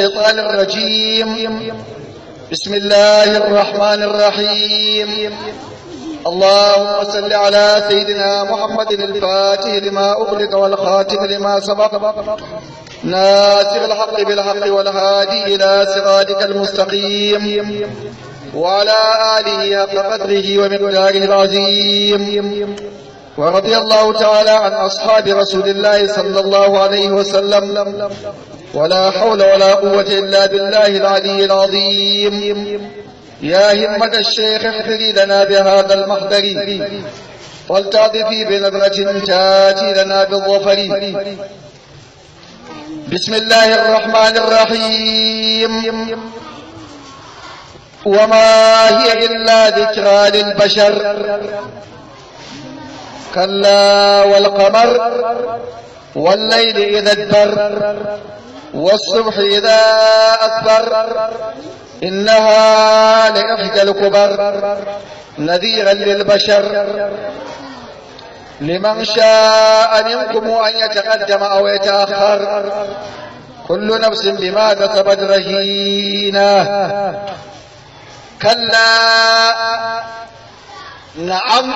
الشيطان الرجيم بسم الله الرحمن الرحيم اللهم صل على سيدنا محمد الفاتح لما أغلق والخاتم لما سبق ناصر الحق بالحق والهادي إلى صراطك المستقيم وعلى آله حق قدره ومقداره العظيم ورضي الله تعالى عن أصحاب رسول الله صلى الله عليه وسلم ولا حول ولا قوة إلا بالله العلي العظيم يا همة الشيخ احفري لنا بهذا المحضر فلتعطفي بنظرة تاتي لنا بالظفر بسم الله الرحمن الرحيم وما هي إلا ذكرى للبشر كلا والقمر والليل إذا ادبر والصبح إذا أسفر إنها لإحدى الكبر نذيرا للبشر لمن شاء منكم أن يتقدم أو يتأخر كل نفس بما كسبت رهينة كلا نعم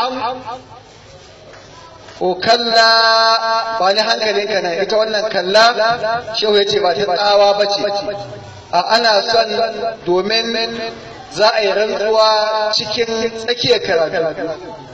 ko kalla ba ni hankalinka na ita wannan kalla shehu ya ce ba ta tsawa ba ce a ana son domin za a yi rantsuwa cikin tsakiyar karatu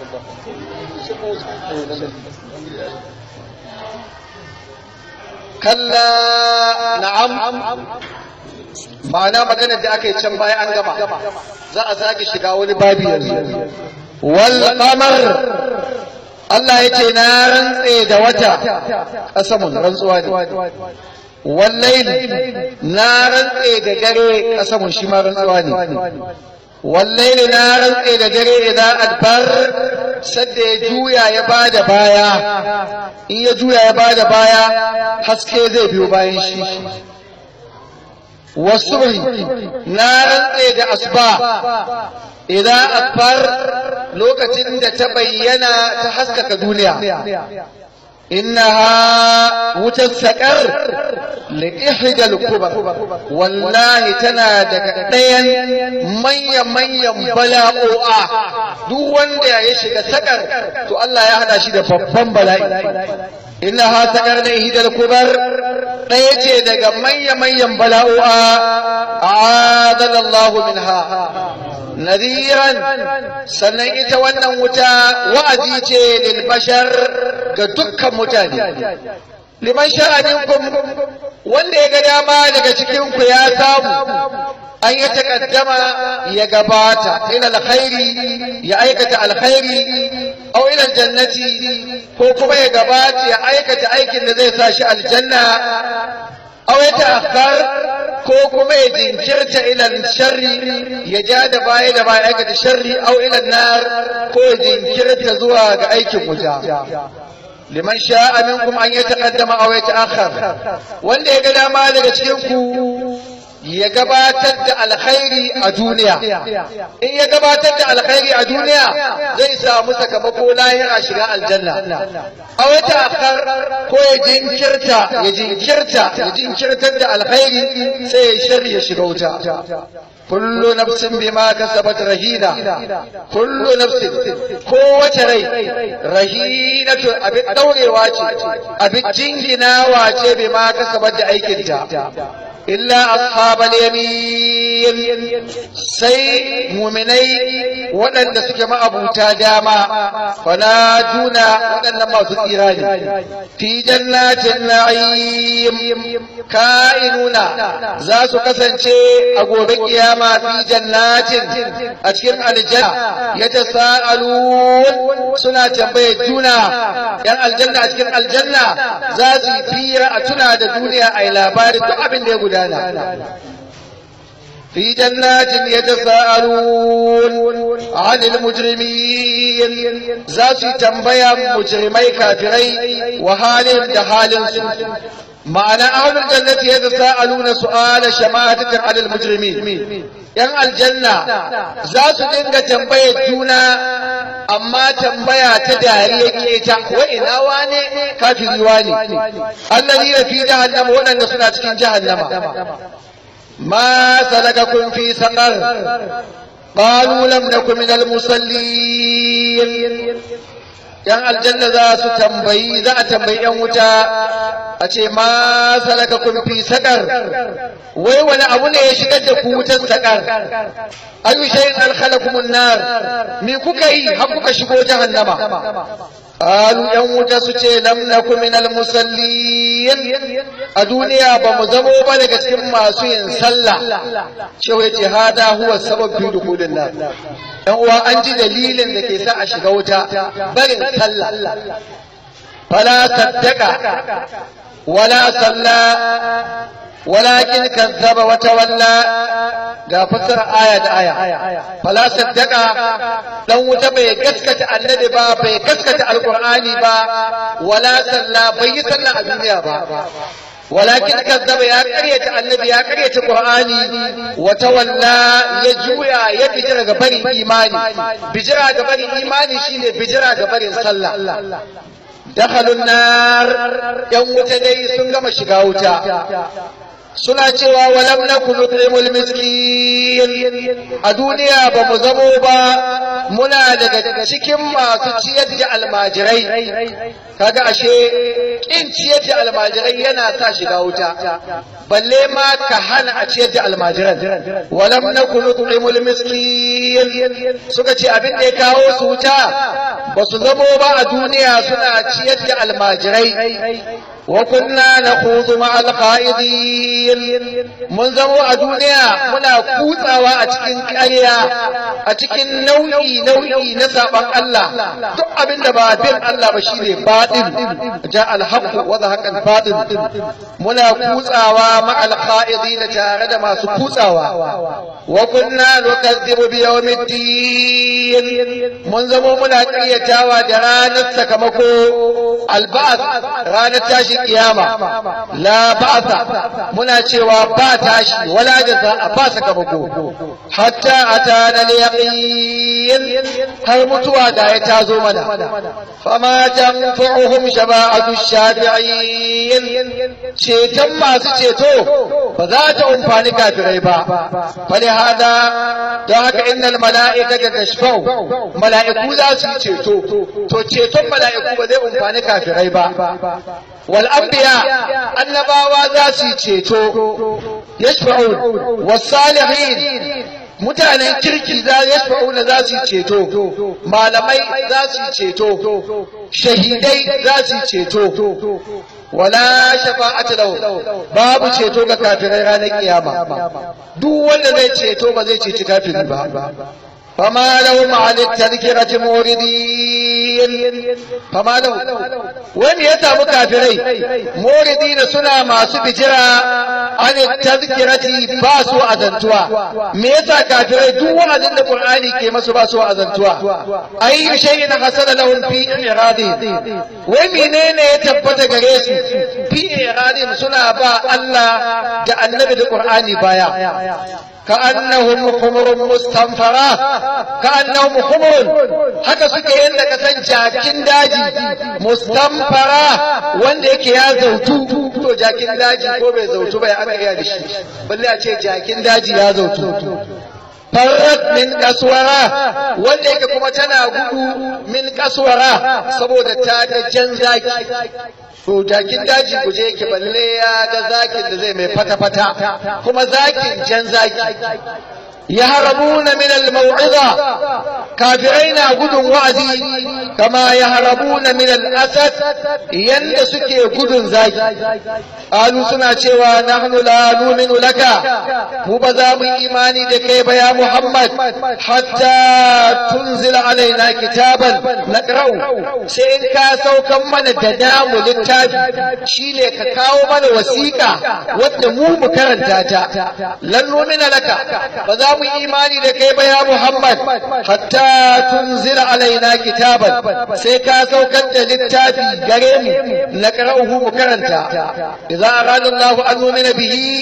kalla na'am ma'ana maganar da aka yi can baya an gama za a zage shiga wani babi yanzu wal qamar Allah ya ce na rantse da wata ƙasamun rantsuwa ne wallaili na rantse da dare ƙasamun shi ma rantsuwa ne wallaili na rantse da dare idan adbar sadda ya juya ya bada baya in ya juya ya bada baya haske zai biyo bayan shi wasu na rantse da asuba idan akbar lokacin da ta bayyana ta haskaka duniya innaha wutar saƙar liƙihidal kubar wallahi tana daga ɗayan manyan-manyan bala'o'a duk wanda ya shiga saƙar to Allah ya hada shi da babban bala'i innaha saƙar liƙihidal kubar ɗaya ce daga manya-manyan bala'o'a adalallahu minha nadiran sannan ita wannan wuta wa'azi ce lil bashar ga dukkan mutane liman sha'aninkum wanda ya ga dama daga cikin ku ya samu an ya takaddama ya gabata ila alkhairi ya aikata alkhairi aw ila aljannati ko kuma ya gabata ya aikata aikin da zai sa shi aljanna aw ya ta'akhkhar ko kuma ya jinkirta ilan sharri ya ja da baya da baya aikata sharri au ilan nar ko ya jinkirta zuwa ga aikin wuta liman sha'a minkum an yataqaddama aw yata'akhkhar wanda ya ga dama daga cikin ku ya gabatar da alkhairi a duniya in ya gabatar da alkhairi a duniya zai samu sakamako lahira shiga aljanna a wata akhar ko ya jinkirta ya jinkirta ya jinkirtar da alkhairi sai ya shari ya shiga wuta kullu nafsin bima kasabat rahina kullu nafsin kowace rai rahinatu abin daurewa ce abin jinginawa ce bima kasabat da aikinta illa ashabal yamin sai muminai waɗanda suke ma'abuta dama fala duna waɗannan masu tsira ne fi jannatin na'im ka'inuna za su kasance a gobe kiyama fi jannatin a cikin aljanna ya tasa'alun suna tambaye juna yan aljanna a cikin aljanna za su yi fira a tuna da duniya a yi labarin duk abin da ya gudana في جنات يتساءلون عن المجرمين ذات تنبيا مجرمي كافري وحالهم دحال معنى أهل الجنة يتساءلون سؤال شماتة عن المجرمين ‘yan aljanna za su dinga tambayar juna amma tambaya ta dariya keta wa ina wane kafiri wane allazi fi jahannama waɗanda suna cikin jahannama ما سلككم في سقر قالوا لم نكن من المصلين yan aljanna za su tambayi za a tambayi yan wuta a ce ma salaka kun fi sakar wai wani abu ne ya shigar da ku wutar sakar ayu shay'in alkhalakum nar me kuka yi har kuka shigo jahannama qalu yan wuta su ce lam nakum min almusallin a duniya ba mu zamo ba daga cikin masu yin sallah shehu yace hada huwa sabab fi dukhulin nar yan uwa an ji dalilin da ke sa a shiga wuta barin sallah fala saddaka wala salla ولكن كذب وتولى ga fassara aya da aya fala saddaka dan wuta bai gaskata annabi ba bai gaskata alqur'ani ba wala salla bai yi sallah a duniya ba ولكن كذب يا قرية النبي يا قرية القرآن وتولى يجويا يبجر غبر إيماني بجر غبر إيماني شيني بجر غبر صلى دخلوا النار يوم تدي سنغم شغاوتا suna cewa walam na kulu tsaimul miskin a duniya ba mu zamo ba muna daga cikin masu ciyar da almajirai kaga ashe kin ciyar da almajirai yana sa shiga wuta balle ma ka hana a ciyar da almajiran walam na kulu tsaimul miskin suka ce abin da ya kawo su wuta ba su zamo ba a duniya suna ciyar da almajirai وكنا نخوض مع القائدين mun zamo a duniya muna kutsawa a cikin ƙarya a cikin nau'i nau'i na saban Allah duk abin da ba bin Allah ba shine baɗin ja alhaq wa zahaqa albatil muna kutsawa ma alqa'idin tare da masu kutsawa wa kunna nukazzibu bi yawmiddin mun zamo muna ƙaryatawa da ranar sakamako alba'ath ranar tashi kiyama la ba'sa muna cewa ba tashi wala jaza a ba sakamako hatta atana al-yaqin har mutuwa da ya tazo mana fama tanfa'uhum shafa'atu shafi'in ceton masu ceto ba za ta umfani kafirai ba fali hada don haka innal mala'ikata tashfa'u mala'iku za su ceto to ceton mala'iku ba zai umfani kafirai ba والأنبياء النباوة ذاسي تشيتو يشفعون والصالحين mutanen kirki za yashfa'una za su ceto malamai za su ceto shahidai za su ceto wala shafa'atu lahu babu ceto ga kafirai ranar kiyama duk wanda zai ceto ba zai ceci kafiri ba فما لهم عن التذكرة موردين فما لهم وين يتام كافرين موردين سنة ما سبجرا عن التذكرة باسو أذنتوا ميتا كافرين دو أذن القرآن كما سباسو أذنتوا أي شيء حصل لهم في إعراضهم ومنين يتبت غريسو في إعراضهم سنة با الله دا النبي القرآن بايا كأنهم خمر مستنفرة كأنهم خمر haka suke yadda ka san jakin daji mustamfara wanda yake ya zautu to jakin daji ko bai zautu ba ya aka iya da shi balle a ce jakin daji ya zautu farrat min kaswara wanda yake kuma tana gudu min kaswara saboda ta ga jan zaki to jakin daji guje yake balle ya ga zakin da zai mai fata-fata kuma zakin jan zaki يهربون من الموعظة كافرين قدن وعدي كما يهربون من الأسد يندسك قدن زاكي قالوا سنة شوى نحن لا نؤمن لك مبذام إيماني دكيب يا محمد حتى تنزل علينا كتابا نقرأه سين كاسو كم من الدنام للتابي شيني كاكاو من وسيقة ودمو مكرنتاتا لن نؤمن لك فذام imani da kai ba ya Muhammad hatta tunzila alaina kitaban sai ka saukar da littafi gare mu na qara'uhu mu karanta idza arada Allah an nu'mina bihi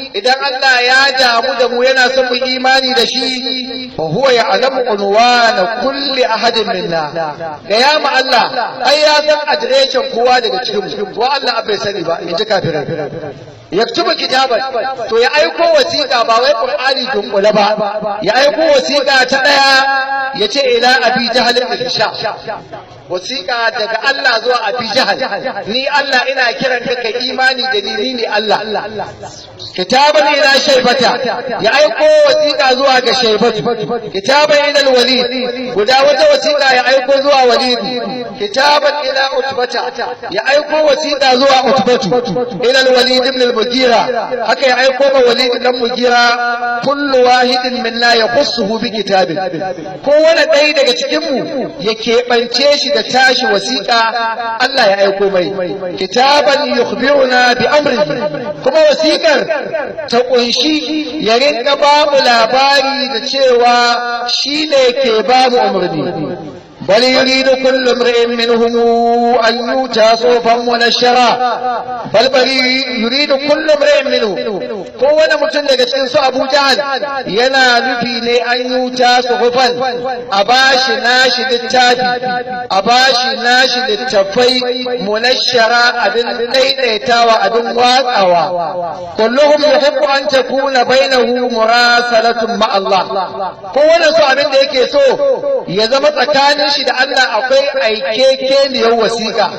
idan Allah ya damu da mu yana son mu imani da shi fa huwa ya'lamu unwana kulli ahadin minna ga ya mu Allah ai ya san adireshin kowa daga cikin mu ko Allah bai sani ba in ji kafirai yaktubu kitaban to ya aiko wasiƙa ba wai qur'ani dunkule ba ya aiko wasiƙa ta daya ya ce ila abi jahal bin sha wasiƙa daga Allah zuwa abi jahal ni Allah ina kiran ka kai imani da ni ne Allah kitaban ila shaybata ya aiko wasiƙa zuwa ga shaybatu kitaban ila alwalid guda wata wasiƙa ya aiko zuwa walid kitaban ila utbata ya aiko wasiƙa zuwa utbatu ila alwalid ibn al-mugira haka ya aiko ma walid dan mugira kullu wahidin minna yaqussuhu bi kitabin kowane ɗaya daga cikin mu ya keɓance shi da tashi wasiƙa Allah ya aiko mai kitaban yukhbiruna bi amrihi kuma wasiƙar ta kunshi ya rinka ba mu labari da cewa shi ne ke ba mu umarni بل يريد كل امرئ منهم أن يؤتى صوفا منشرا بل بل يريد كل امرئ منهم kowane mutum daga cikin su Abu Jahal yana nufi ne an yuta suhufan a bashi nashi littafi a bashi nashi littafai munashara abin daidaitawa abin watsawa kulluhum yuhibbu an takuna bainahu murasalatun ma Allah kowane su abin da yake so ya zama tsakanin shi da Allah akwai aikekeniyar wasiƙa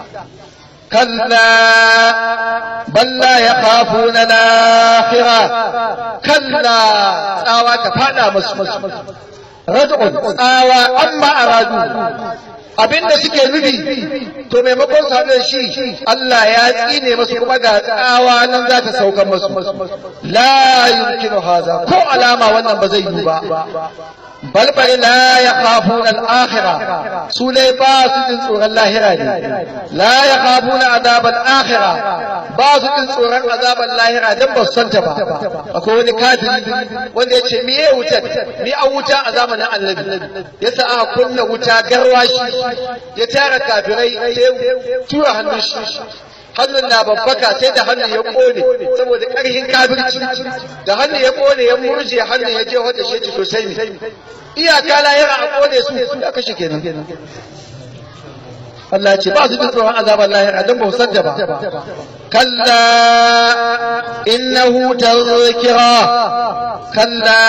كلا بل لا يخافون الآخرة كلا تساوى تفادى مسمس ردع تساوى أما أرادوا abin da suke nufi to maimakon su haɗa shi Allah ya tsine masu kuma ga tsawa nan za ta sauka masu la yumkinu haza ko alama wannan ba zai yi ba bal bal la yakhafuna al-akhirah su dai ba su jin tsoron lahira ne la yakhafuna azab al-akhirah ba su jin tsoron azaban lahira dan ba su santa ba akwai wani kafiri wanda ya ce me ya wuta ni an wuta a zamanin annabi yasa aka kunna wuta garwashi ya tara kafirai sai tura hannun shi hannun na babbaka sai da hannun ya kone saboda ƙarfin kafirci da hannun ya kone ya murje hannun ya je wata shi to sai mi iyaka lahira a kone su ya kashe kenan Allah ce ba su jin tsoron azabar lahira don ba su sanda ba kalla innahu tazkira kalla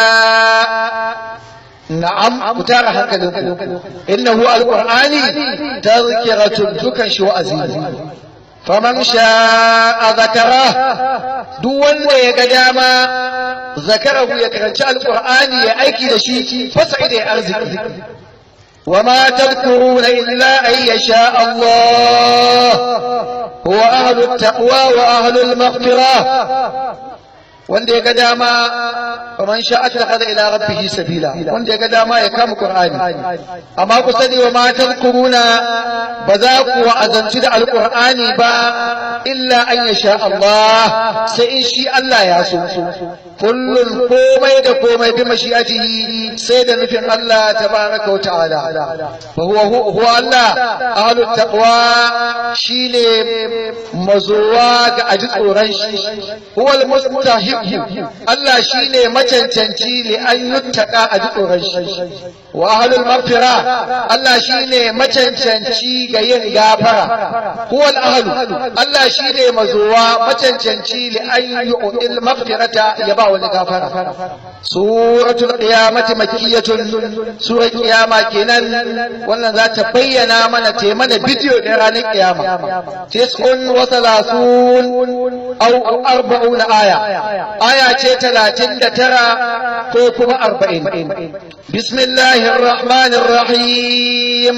na'am ku tara hankalinku innahu alqur'ani tazkiratun dukan shi wa'azi faman sha'a zakara duk wanda ya ga dama zakarahu ya karanci alqur'ani ya aiki da shi fasa'ida ya arziki وما تذكرون إلا أن يشاء الله هو أهل التقوى وأهل المغفرة wanda ya ga dama faman sha attakhadha ila rabbih sabila wanda ya ga dama ya kama qur'ani amma ku sani wa ma tadhkuruna ba za ku wa'azanci da alqur'ani ba illa an yasha Allah sai in shi Allah ya so kullun komai da komai bi mashi'atihi sai da nufin Allah tabaraka wa ta'ala fa huwa huwa Allah ahlut taqwa shine mazuwa ga aji tsoron shi huwa al-mustahib Allah shi ne macancanci li an yuttaka a ji tsoron shi wa ahlul maghfira Allah shi ne macancanci ga yin gafara huwa al Allah shi ne mazuwa macancanci li an yu'til maghfirata ya ba wani gafara suratul qiyamati makkiyatun surar qiyama kenan wannan za ta bayyana mana te mana bidiyo da ranar qiyama tis'un wa thalathun aw arba'una aya aya ce talatin da tara ko kuma arba'in bismillahir rahmanir rahim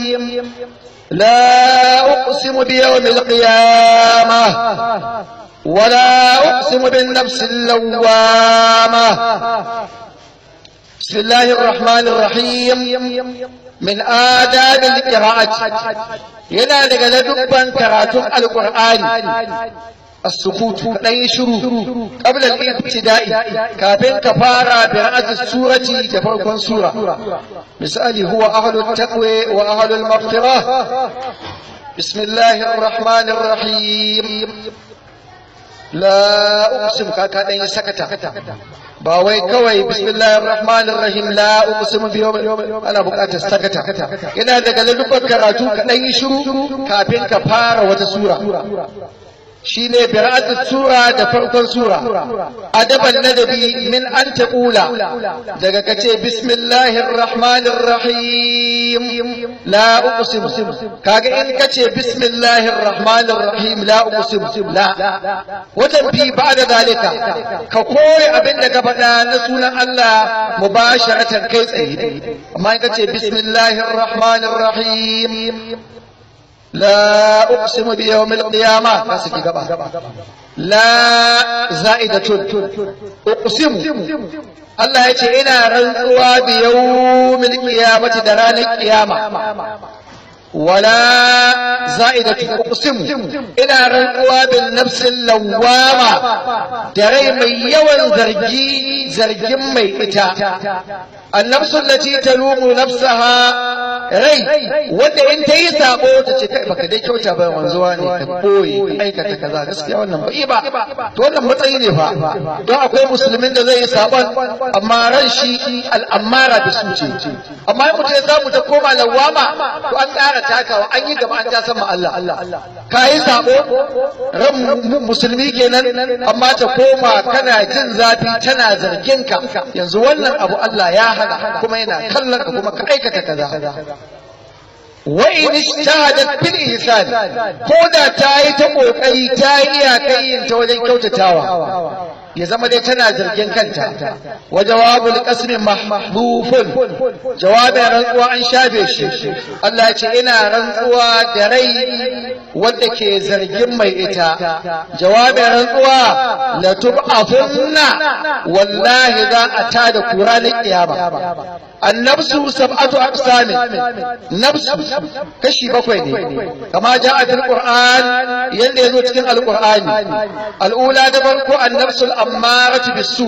لا أقسم بيوم القيامة ولا أقسم بالنفس اللوامة بسم الله الرحمن الرحيم من آداب القراءة ينا لقد دبا كراتم القرآن السكوت ɗan shiru قبل الابتداء كافين كفارة برأس السورة تفرقا سورة مثالي هو أهل التقوى وأهل المغفرة بسم الله الرحمن الرحيم la uqsim ka ka dan sakata ba wai kawai bismillahir rahmanir rahim la uqsimu bi yawm ana buƙatar sakata yana daga lallubar karatu ka dan yi shiru kafin ka fara wata sura shine bira'atul sura da farkon sura adaban nadabi min an taqula daga kace bismillahir rahmanir rahim la uqsim kaga in kace bismillahir rahmanir rahim la uqsim la wajen fi ba'da zalika ka koyi abin da ka faɗa na sunan Allah mubasharatan kai tsaye amma in kace bismillahir rahmanir rahim لا أقسم بيوم القيامة ناسكي قبا لا زائدة أقسم الله يتي إنا رنقوا بيوم القيامة دران القيامة ولا زائدة أقسم إنا رنقوا بالنفس اللوامة دري من يوم زرجي زرجي ميتا النفس التي تلوم نفسها rai wanda in ta yi sabo ta ce kai baka dai kyauta ba wanzuwa ne ka koyi aikata kaza gaskiya wannan bai ba to wannan matsayi ne fa don akwai musulmin da zai yi sabon amma ran shi al'amara da su ce amma in mutum ya samu ta koma lawama to an tsara takawa an yi gaba an ta sama Allah ka yi sabo ran musulmi kenan amma ta koma kana jin zafi tana zargin ka yanzu wannan abu Allah ya hana kuma yana kallon ka kuma ka aikata kaza wa in ijtahadat bil ihsan ko da ta yi ta kokari ta yi iyakai yin ta wajen kyautatawa ya zama dai tana zargin kanta wa jawabul qasmi mahdhufun jawabin rantsuwa an shafe shi Allah ya ce ina rantsuwa da rai wanda ke zargin mai ita jawabin rantsuwa la tub'athunna wallahi za a tada kura na kiyama annabsu sab'atu aqsamin nafsu kashi bakwai ne kama ja'a fil qur'an yanda yazo cikin alqur'ani al'ula da farko annabsul ammaratu bisu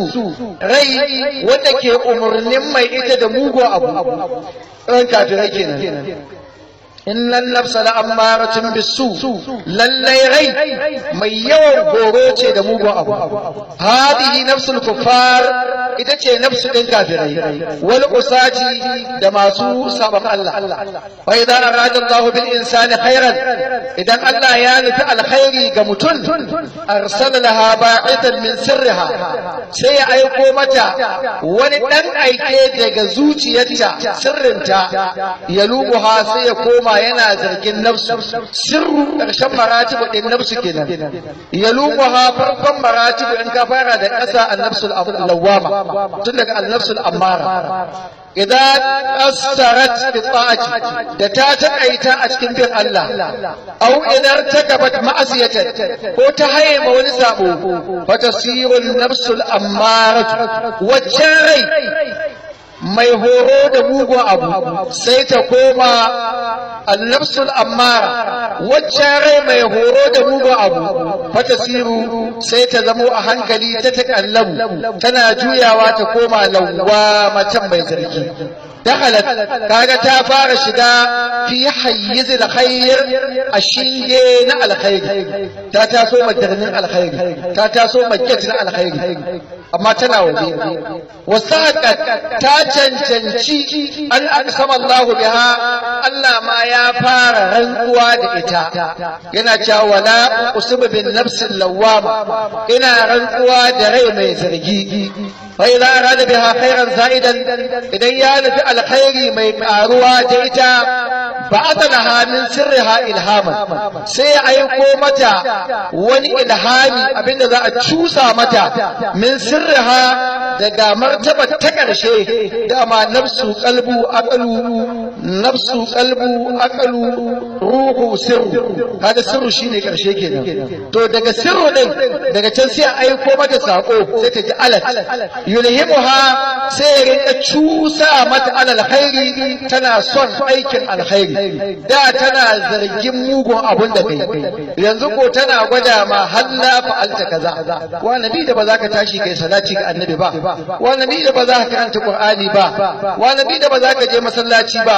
rai wanda ke umurnin mai ita da mugu abu ran kafirai kenan innan nafsa la ammaratun bisu lallai rai mai yawan goro ce da mugun abu hadihi nafsul kuffar ita ce nafsu din kafirai wal usati da masu sabon Allah wa idan arada Allah bil insani khairan idan Allah ya nufi alkhairi ga mutum arsala laha ba'ithan min sirriha sai ya aiko mata wani dan aike daga zuciyarta sirrinta ya lubuha sai ya koma yana zargin nafsu sirru ƙarshen maratibu ɗin nafsu kenan ya lubuha farkon maratibu in ka fara da ƙasa annafsul lawama tun daga annafsul ammara idan astarat bi ta'ati da ta taƙaita a cikin bin Allah au idan ta gabat ma'asiyatan ko ta haye ma wani sabo fa tasirul nafsul ammara wacce rai mai horo da mugun abu sai ta koma annafsul ammara wacce rai mai horo da mugun abu fata siru sai ta zamo a hankali ta takallabu tana juyawa ta koma lawwa macen mai zargi دخلت كاغا تا فار شدا في حيز الخير الشيء نا الخير تا تاسو مدرنين الخير تا تاسو مجتنا الخير amma tana waje wasaqat ta cancanci an aqsama Allahu biha Allah ma ya fara rantsuwa da ita yana cewa wala usubu bin nafsil lawama ina rantsuwa da rai mai zargi fa idza arada biha khairan za'idan idan ya nufi alkhairi mai karuwa da ita ba'atha laha min sirriha ilhaman sai ya aiko mata wani ilhami abinda za a cusa mata min sirriha daga martaba ta ƙarshe dama nafsu qalbu aqlu nafsu qalbu aqlu ruhu sirru kaga sirru shine ƙarshe kenan to daga sirru din daga can sai a aiko mata sako sai ta ji alat yulhimuha sai ya rinka cusa mata alal khairi tana son aikin alkhairi da tana zargin mugun abun da kai yanzu ko tana gwada ma halla fa'alta kaza wa nabi da ba za ka tashi kai salati ga annabi ba wa nabi da ba za ka karanta qur'ani ba wa nabi da ba za ka je masallaci ba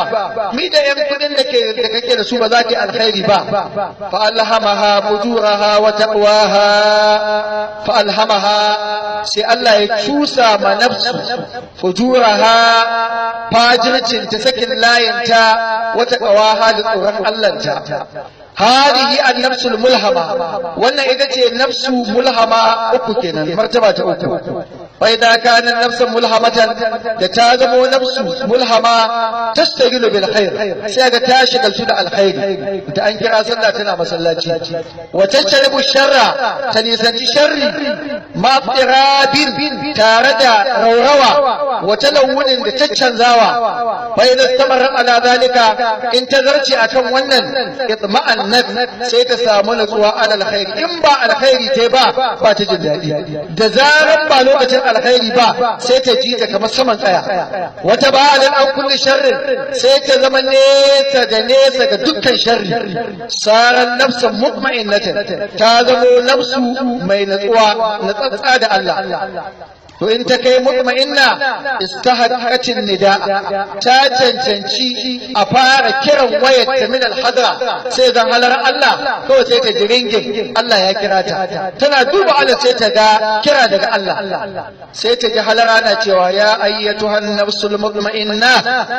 mi da yan kudin da ke da kake da su ba za ki alkhairi ba fa alhamaha fujuraha wa taqwaha fa alhamaha sai Allah ya cusa ma nafsu fujuraha fajircin ta sakin layinta wa taqwaha da tsoron Allah ta هذه النفس الملهمة وانا اذا تي نفس ملهمة اكو كنا مرتبة اكو فإذا كان النفس ملهمة تتازم نفس ملهمة تشتغل بالخير سيغا تاشغل سنة الخير تأنكر صلى تنا مسلاتي وتجتنب الشر تنيسان الشر ما اضطراب تارد روروا وتلون تتشنزاوا فإذا استمر على ذلك انتظرت أكم ونن اطمأن sai ta samu natsuwa an alkhairi in ba alkhairi ta ba ba ta jin daɗi da zaran ba lokacin alkhairi ba sai ta ji ta kamar saman tsaya wata ba da an kulli sharrin sai ta zama nesa da nesa ga dukkan sharri saran nafsan mutma'innatan ta zamo nafsu mai natsuwa natsatsa da Allah to in ta kai mutma'inna istahaqatin nida ta cancanci a fara kiran wayar ta min alhadra sai zan halar Allah kawai sai ta jiringin Allah ya kira ta tana duba Allah sai ta ga kira daga Allah sai ta ji halara na cewa ya ayyatuhan nafsul mutma'inna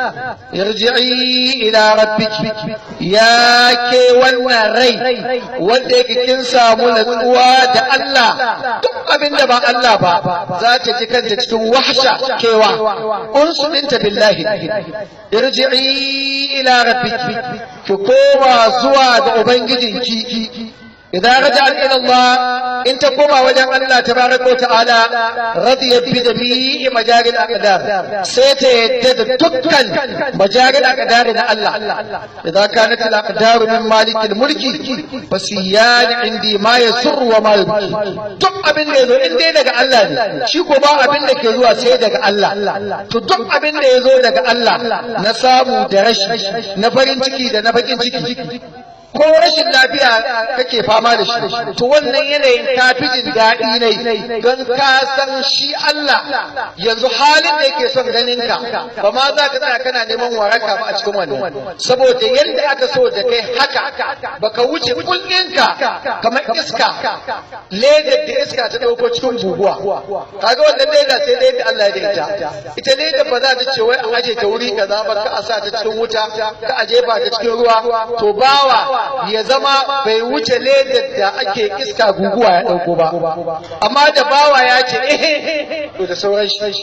irji'i ila rabbiki ya ke wannan rai wanda yake kin samu natsuwa da Allah duk abin da ba Allah ba za ta ji kanta cikin wahsha kewa unsu dinta billahi irji'i ila rabbiki ki koma zuwa ga ubangijinki idan raja'at ila Allah in ta koma wajen Allah tabaraka wa ta'ala radiyat bi jami'i majaril aqdar sai ta yadda da dukkan majaril aqdar na Allah idan kanat al aqdar min malik al mulki fasiyan indi ma yasurru wa ma yubki duk abin da yazo in dai daga Allah ne shi ko ba abin da ke zuwa sai daga Allah to duk abin da yazo daga Allah na samu da rashi na farin ciki da na bakin ciki ko rashin lafiya kake fama da shi to wannan yanayin ka fi jin daɗi ne don ka san shi Allah yanzu halin da yake son ganin ka ba ma za ka tsaya kana neman waraka ba a cikin wannan saboda yadda aka so da kai haka baka wuce kullinka kamar iska ledar da iska ta ɗauko cikin guguwa kaga wannan leda sai dai da Allah ya ita ita leda ba za ta ce wai a aje ta wuri kaza ba ka a sa ta cikin wuta ka aje ba ta cikin ruwa to bawa ya zama bai wuce ledar da ake iska guguwa ya ɗauko ba amma da bawa ya ce eh to da sauran shi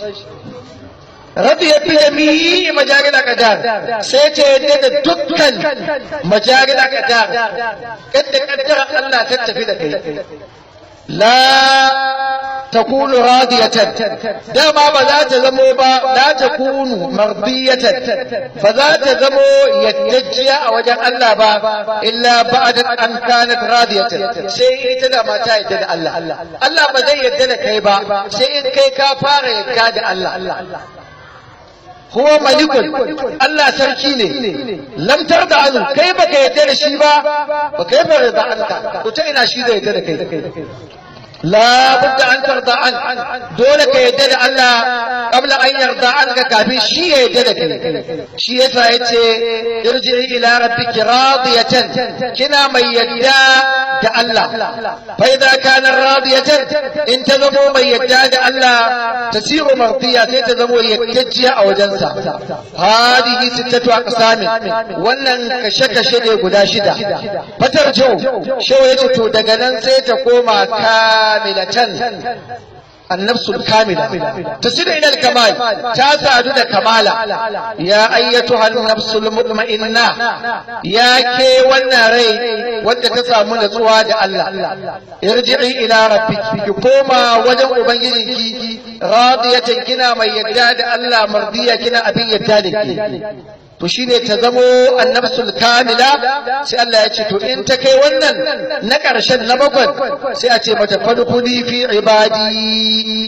Rabi ya fi jami'i majarin akadar sai ta yadda da dukkan majarin akadar kadda kaddara Allah ta tafi da kai لا تكون راضية دما بذات زمو با لا تكون مرضية فذات زمو يتجيا وجه الله با إلا بعد أن كانت راضية سي إتدا ما تايد الله الله بزي يدنا كيبا سي إن كي كافار يكاد الله هو ملك الله سركي لم ترضى عنه كيف كيتر شيبا وكيف رضى عنك وتأنا شيء يتر كيف لا بد أن ترضى عنه دولك يدد الله قبل أن يرضى عنك كافي شيء يددك شيء فايتي ارجعي إلى ربك راضية كنا من يدى الله فإذا كان راضية إن تذموا من يدى الله تسير مرضية تذموا يتجي أو جنسا هذه ستة أقسام ولن كشك شدي قدا شدا فترجو شو يتو دقنا سيتقوم كان كاملة النفس الكاملة تصل إلى الكمال تاسع كمالا يا أيتها النفس المطمئنة يا كي والناري وانت تسعى من سواد الله ارجعي إلى ربك كوما وجن أبنجيك راضية كنا من يداد الله مرضية كنا أبي يدادك to shine ta zamo annabsul kamila sai Allah ya ce to in ta kai wannan na ƙarshen na bakwai sai a ce mata fadkhuli fi ibadi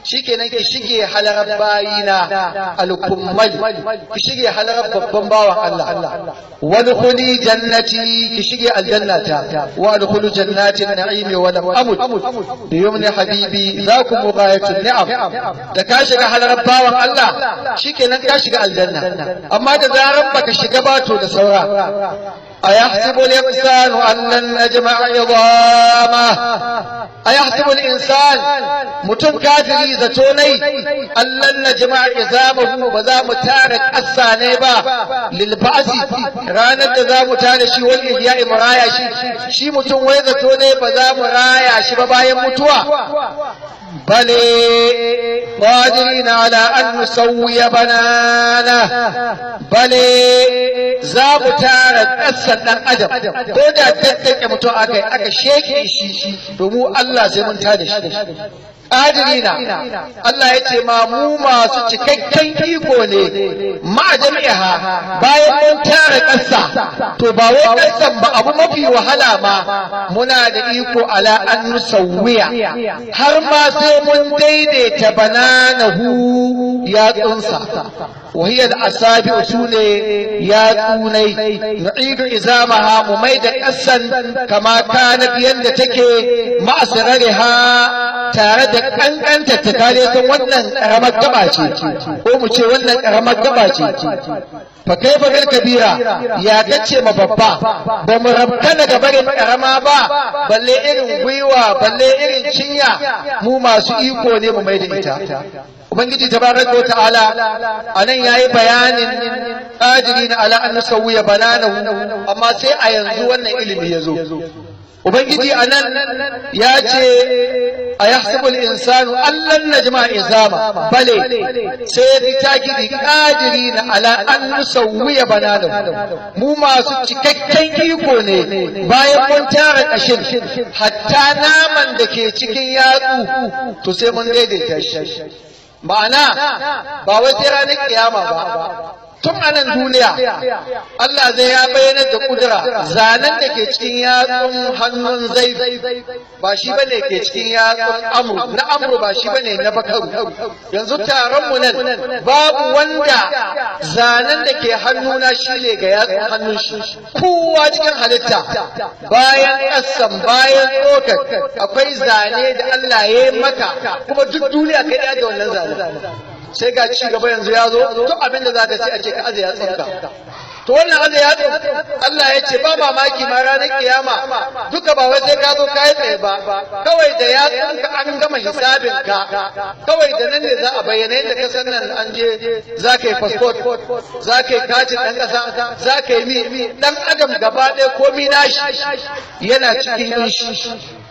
shikenan ki shige halarar bayina alkummal ki shige halarar babban bawan Allah wadkhuli jannati ki shige aljannata wa adkhulu jannatin na'im wa lam amut bi yumni habibi zakum mughayatun ni'am da ka shiga halarar bawan Allah shikenan ka shiga aljanna amma da zaran baka shiga ba to da saura أيحسب الإنسان أن لن نجمع عظامه أيحسب الإنسان متم كافري زتوني أن لن نجمع عظامه بذا متارك السانيبا للبعث رانا ذا متارك شي والإحياء مرايا شي شي متم ويزتوني بذا مرايا شي ببايا متوى بل قادرين على أن نسوي بنانه بل za mu tara ƙasar ɗan adam ko da daddake mutum aka yi aka sheke shi domin Allah sai mun tada shi ƙadirina Allah ya ce ma mu masu cikakken iko ne ma jami'a bayan mun tara ƙasa to ba wai ƙasan ba abu mafi wahala ma muna da iko ala an nusawwiya har ma sai mun daidaita bananahu ya tsunsa وهي الأصابع سوني يا توني نعيد إزامها مميدة أسا كما كانت يندتك مع سررها تارد أن أنت تكاليك ونن رمت دباتي ومشي ونن رمت دباتي فكيف بالكبيرة يا تتشي مبابا بمربتنا قبل رما با بل إرن ويوا بل إرن شنيا مو ما سيكو ني مميدة إتا ubangiji tabaraka wata'ala anan yayi bayanin qadirina ala an nusawiya bananahu amma sai a yanzu wannan ilimi yazo ubangiji anan ya ce a yahsabu al-insanu allan najma izama bale sai ya takidi qadirina ala an nusawiya bananahu mu masu cikakken iko ne bayan mun tara kashin hatta naman da ke cikin yatsu to sai mun daidaita shi ma'ana ba wai sai ranar kiyama ba tun a nan duniya Allah zai ya bayyana da kudura zanen da ke cikin yatsun hannun zai ba shi bane ke cikin yatsun amru na amru ba shi bane na bakaru yanzu taron mu nan babu wanda zanen da ke hannuna shi ne ga yatsun hannun shi kowa cikin halitta bayan kasan bayan tsokar akwai zane da Allah ya yi maka kuma duk duniya kai da wannan zane sai ga ci gaba yanzu ya zo duk abin da za ka sai a ce ka aje ya tsanka to wannan aje ya Allah ya ce ba mamaki ma ranar kiyama duka ba wai sai ka zo kai tsaye ba kawai da ya tsanka an gama hisabin ka kawai da nan ne za a bayyana yadda ka san nan an je za ka yi passport za ka yi katin ɗan ƙasa za ka yi mi ɗan adam gaba ɗaya komi nashi yana cikin shi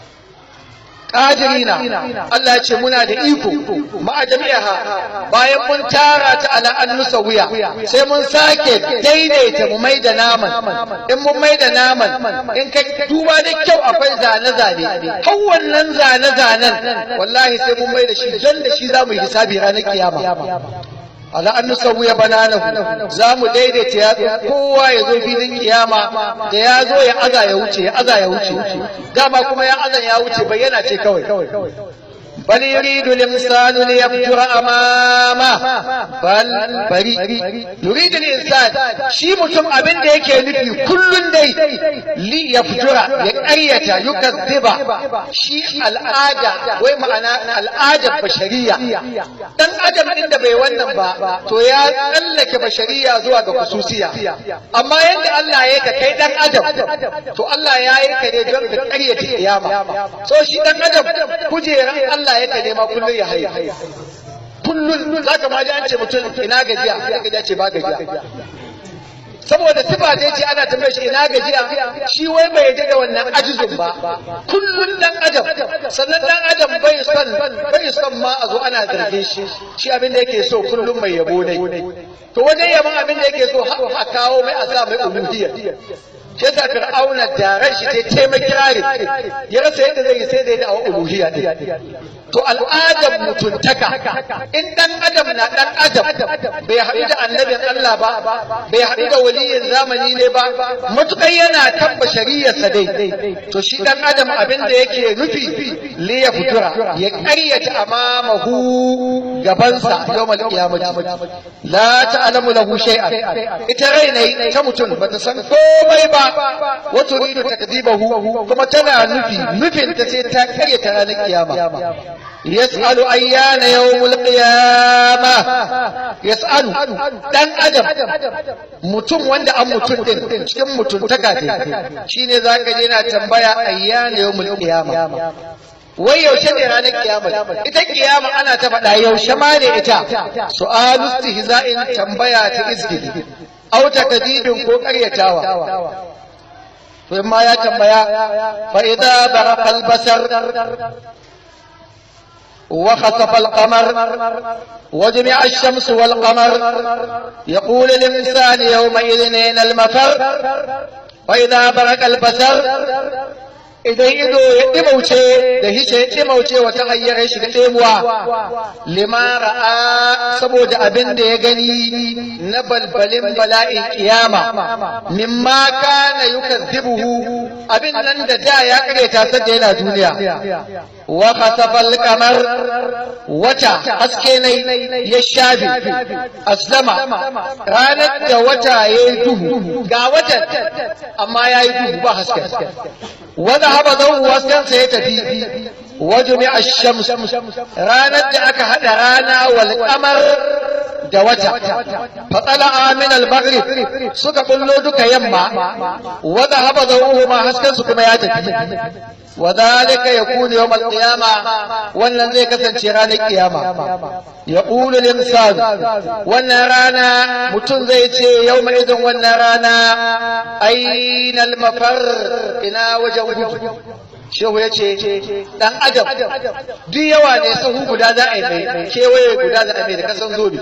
qadirina Allah ya ce muna da iko ma jami'aha bayan mun tara ta ala an nusawiya sai mun sake daidaita mu mai da naman in mun mai da naman in ka duba da kyau akwai zane zane har wannan zane zanen wallahi sai mun mai da shi don da shi zamu yi hisabi ranar kiyama ala an nusawiya bananahu za mu daidaita ya kowa ya zo filin kiyama da ya zo ya aza ya wuce ya aza ya wuce dama kuma ya aza ya wuce bayyana ce kawai بل يريد الإنسان ليفجر أمامه بل بري يريد الإنسان شي متم أبن ده يكي نفي كل دي ليفجر يكأية يكذب شي الآدة وما أنا الآدة بشرية dan adam din da bai wannan ba to ya tsallake bashariya zuwa ga kususiya amma yadda Allah ya ka kai dan adam to Allah ya yi ka ne don ka ƙaryata kiyama so shi dan adam kujeran Allah ya ka nema kullun ya haye kullun zaka ma ji an ce mutum ina gajiya sai gajiya ce ba gajiya saboda sifa da yace ana tambaye shi ina gajiya shi wai bai yadda da wannan ajizun ba kullun dan adam sannan dan adam bai son bai son ma a zo ana zargin shi shi abin da yake so kullun mai yabo ne to wajen yaban abin da yake so a kawo mai a sa mai uluhiyya shi yasa fir'auna da ran shi sai taimaki kirari ya rasa yadda zai yi sai da ya da uluhiyya din to al'adar mutuntaka in dan adam na dan adam bai haɗu da annabin Allah ba bai haɗu da waliyin zamani ne ba matukar yana tabba shari'arsa dai to shi dan adam abin da yake nufi li ya fitura ya ƙaryata amamahu gabansa yawmal qiyamati la ta'lamu lahu shay'an ita rai ne ta mutum bata san komai ba wa turidu takdibahu kuma tana nufi nufin ta sai ta ƙaryata ranar kiyama يسأل أيان يوم القيامة يسأل دان أدم mutum wanda an mutum din cikin mutuntaka ce shine zaka je na tambaya ayyana yawmul qiyama wai yaushe ne ranar kiyama ita kiyama ana ta faɗa yaushe ma ne ita su'alu istihza'in tambaya ta izgili au takdibin ko ƙaryatawa to ma ya tambaya fa idza baraqa al-basar وخسف القمر وجمع الشمس والقمر يقول الإنسان يومئذ أين المفر وإذا برق البصر idan ido ya ɗimauce da hishe ya ɗimauce wata hanyar shi da ɗemuwa limara saboda abin da ya gani na balbalin bala'in kiyama mimma kana yukazzibuhu abin nan da da ya kareta sadda yana duniya wa khasafal qamar wata haske ne ya shafe aslama ranar da wata yayi duhu ga watan amma yayi duhu ba haske wanda haba zan waskansa ya tafi wajumi ash-shams ranar da aka hada rana wal qamar da wata fatsala min al-maghrib suka bullo duka yamma wanda haba zan ma haskansu kuma ya tafi وذلك يكون يوم القيامة wannan zai kasance ranar kiyama ya ƙulu limsan wannan rana mutum zai ce yau mai izin wannan rana ainal mafar ina wajen gudu shehu ya ce ɗan adam duk yawa ne sahu guda za a yi mai kewaye guda za a mai da kasan zobe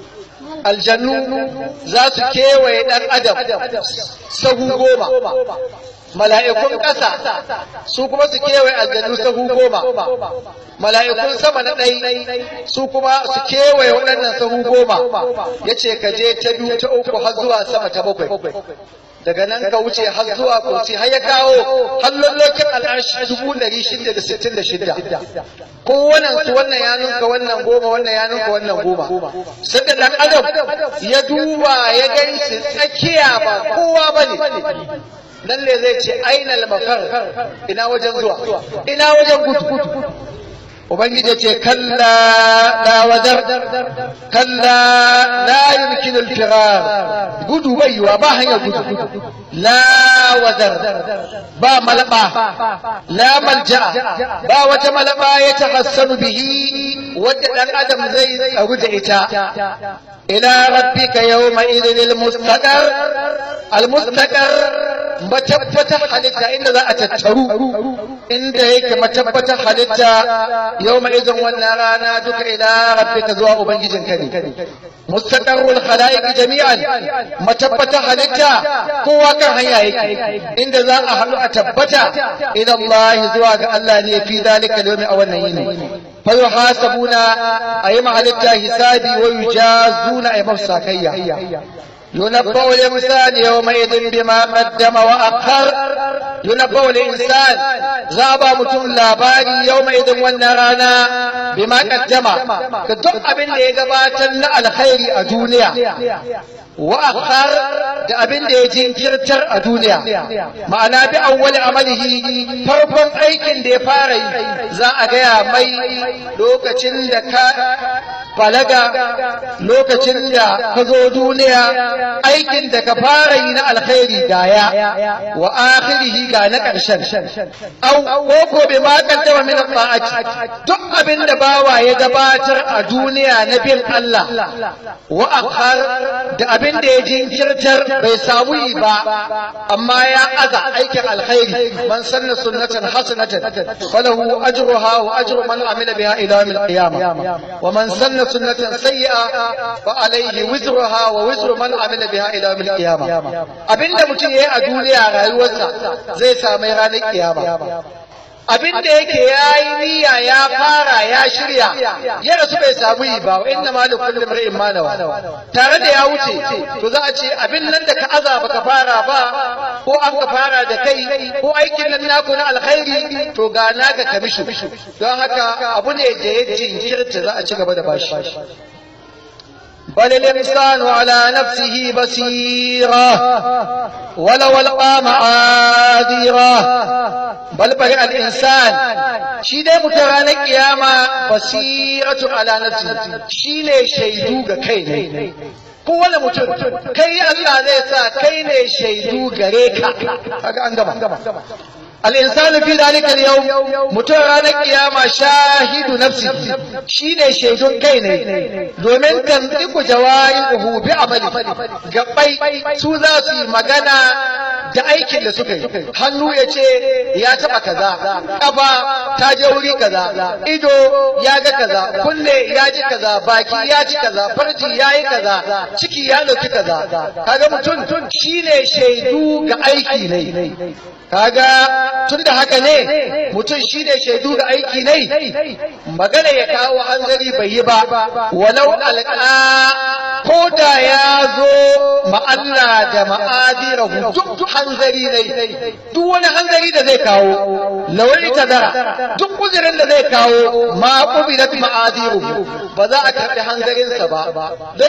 aljannu za su kewaye ɗan adam sahu goma mala'ikun ƙasa su kuma su kewaye aljannu sahu goma mala'ikun sama na ɗai su kuma su kewaye waɗannan sahu goma ya ce ka je ta biyu ta uku har zuwa sama ta bakwai daga nan ka wuce har zuwa kursi har ya kawo har lallokin al'arshi dubu ɗari shida da sittin da shida kowannen su wannan ya nunka wannan goma wannan ya nunka wannan goma sai da ɗan adam ya duba ya gan shi tsakiya ba kowa ba ne nan ne zai ce ainal mafar ina wajen zuwa ina wajen gudu ubangiji ce kalla la wazar kalla la yumkinu al-firar gudu bai yiwa ba hanyar gudu la wazar ba malaba la malja ba wata malaba ya tahassanu bihi wadda dan adam zai tsaru da ita ila rabbika yawma idhil mustaqar al-mustaqar matabbatar halitta inda za a tattaru inda yake matabbatar halitta yau ma izin wannan rana duka ila rabbika zuwa ubangijinka ne mustaqarrul khalaiq jami'an matabbatar halitta kowa kan hanya yake inda za a haɗu a tabbata ila Allah zuwa ga Allah ne fi zalika yawmi a wannan yini fa yuhasabuna ayi halitta hisabi wa yujazuna ay mafsakayya ينبأ الإنسان يومئذ بما قدم وأخر ينبأ الإنسان ذهب متم لاباري يومئذ والنرانا بما قدم كدق أبن ليقباتنا الخير الدنيا وأخر da abin da ya jinkirtar a duniya ma'ana bi awwal amalihi farkon aikin da ya fara yi za a gaya mai lokacin da ka balaga lokacin da ka zo duniya aikin da ka fara yi na alkhairi gaya wa akhirihi ga na ƙarshen au ko ko bi ma kaddama min ta'ati duk abin da bawa ya gabatar a duniya na bin Allah wa akhar da abin da ya jinkirtar bai samu yi ba amma ya aza aikin alkhairi man sanna sunnatan hasanatan falahu ajruha wa ajru man amila biha ila yawm al-qiyamah wa man sanna sunnatan sayyi'a fa alayhi wizruha wa wizru man amila biha ila yawm al-qiyamah abinda mutum yayi a duniya rayuwarsa zai samu ranar kiyama abin da yake ya yi niyya ya fara ya shirya ya rasu bai samu yi ba wa inna ma da kullum ra'in manawa tare da ya wuce to za a ce abin nan da ka aza baka fara ba ko an ka fara da kai ko aikin nan naku na alkhairi to ga naka kamishu don haka abu ne da ya jinkirta za a ci gaba da bashi بل الإنسان على نفسه بصيرة ولو ألقى معاذيره بل بل الإنسان شي دai mutum ranar kiyama basiratu ala nafsi shi ne shaidu ga kai ne kowane mutum kai Allah zai sa kai ne shaidu gare ka kaga an gama الإنسان في ذلك اليوم متورانا قيامة شاهد نفسه شين شهد كيني دومين تنطق جوارحه بعمله gabbai su za su yi magana da aikin da suka yi hannu ya ce ya taba kaza ƙafa ta je wuri kaza ido ya ga kaza kunne ya ji kaza baki ya ji kaza farji ya yi kaza ciki ya ɗauki kaza kaga mutum shine shaidu ga aiki ne kaga tun da haka ne mutum shi ne shaidu ga aiki ne magana ya kawo hanzari bai yi ba walau alƙa ko da ya zo ma'alla da ma'adirahu duk hanzari ne duk wani hanzari da zai kawo lawai ta dara duk uzurin da zai kawo ma ƙubilat ma'adiru ba za a karɓi hanzarinsa ba don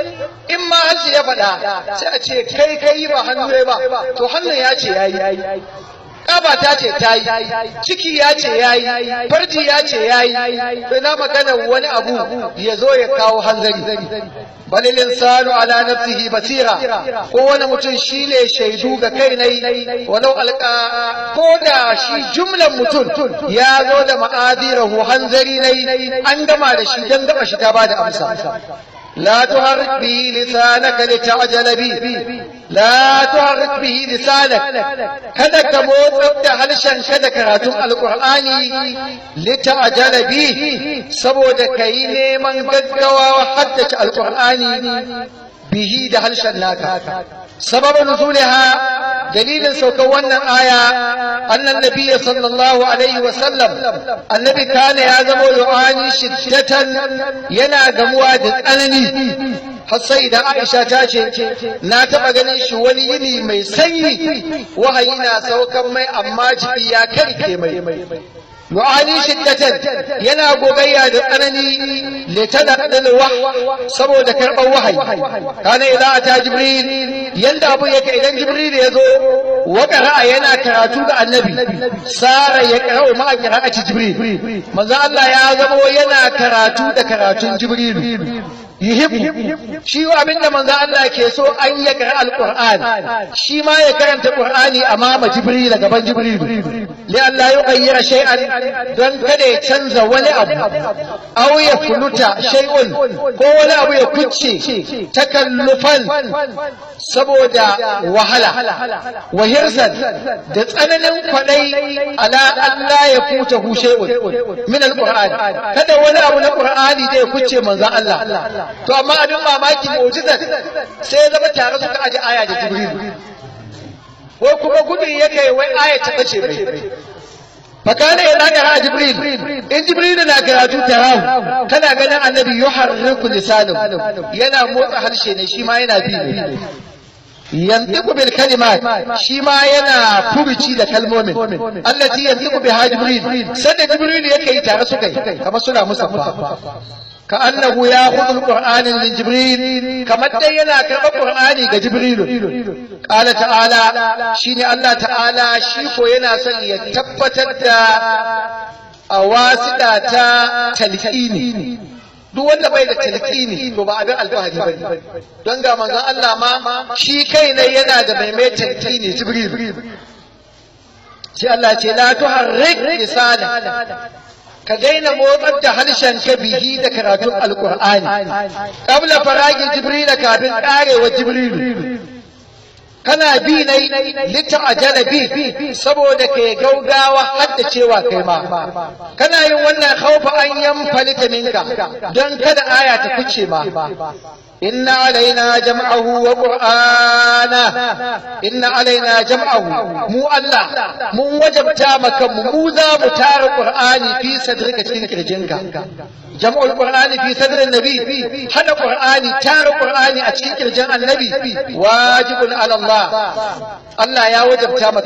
in ma hanci ya faɗa sai a ce kai kai ba hannu ba to hannun ya ce ya yi Ƙaba ta ce ta yi, ciki ya ce ya yi, farji ya ce ya yi, bai na magana wani abu ya zo ya kawo hanzari. Balil insanu ala nafsihi basira, ko wani mutum shi ne shaidu ga kai nai, walau alƙa ko da shi jumlan mutum ya zo da ma'adirahu hanzari nai, an gama da shi don gaba shi ta ba da amsa. لا تحرك به لسانك لتعجل به لا تحرك به لسانك kada ka motsar da harshen kada karatun alkur'ani lita'jala bi saboda kai neman gaggawa haddace alkur'ani bihi da harshen naka sababin nuzuliha dalilin saukar wannan aya annan nabiyyi sallallahu alaihi wa sallam annabi kana ya zama yu'ani shiddatan yana gamuwa da tsanani har sai da Aisha ta ce na taba ganin shi wani yini mai sanyi wahayi na saukan mai amma jiki ya karke mai yu'ani shiddatan yana gogayya da tsanani litadadal wah saboda karban wahayi kana idza ata jibril yanda abu yake idan jibril ya zo wa qara'a yana karatu ga annabi sara ya qara'u ma qira'ati jibril manzo Allah ya zama yana karatu da karatun jibril yuhibbu shi abinda manzo Allah ke so an ya kara alquran shi ma ya karanta qur'ani amama jibril gaban jibril li Allah ya gayyara shay'an don kada ya canza wani abu aw ya fuluta shay'un ko wani abu ya kucce takallufan saboda wahala wa hirsan da tsananin kwadai ala Allah ya kuta hu shay'un min alquran kada wani abu na qur'ani da ya kucce manzo Allah to amma abin mamaki mu'jizat sai ya zama tare suka aje aya da jibril ko kuma gudun ya kai wai aya ta bace bai fakana ya naga jibril in jibril na karatu tarahu kana ganin annabi yuharriku lisanu yana motsa harshe ne shi ma yana bi ne yantiku bil kalimat shi ma yana furuci da kalmomin allati yantiku biha jibril sanda jibril yake yi tare suka yi kamar suna musaffa كأنه يأخذ القرآن من جبريل كما تينا كما القرآن جبريل قال تعالى شيني الله تعالى شيكو ينا سن يتبتت أواسطة تلقيني duk wanda bai da talqini to ba abin alfahari ba don ga manzon Allah ma shi kai ne yana da mai mai talqini jibril sai Allah ce la tuharrik lisana ka daina motsar da harshen ka bihi da karatun alkur'ani qabla faragi jibril kafin karewa jibril kana bi ne lita'ajala bi saboda kai gaugawa hadda cewa kai ma kana yin wannan khaufa an yanfalita minka don kada aya ta kuce ma إن علينا جمعه وقرآنه إن علينا جمعه مو الله مو وجب تامك مو ذا متار القرآن في صدرك تنك جنك جمع القرآن في صدر النبي هذا القرآن تار القرآن أتشكر جمع النبي واجب على الله الله يا وجب تامك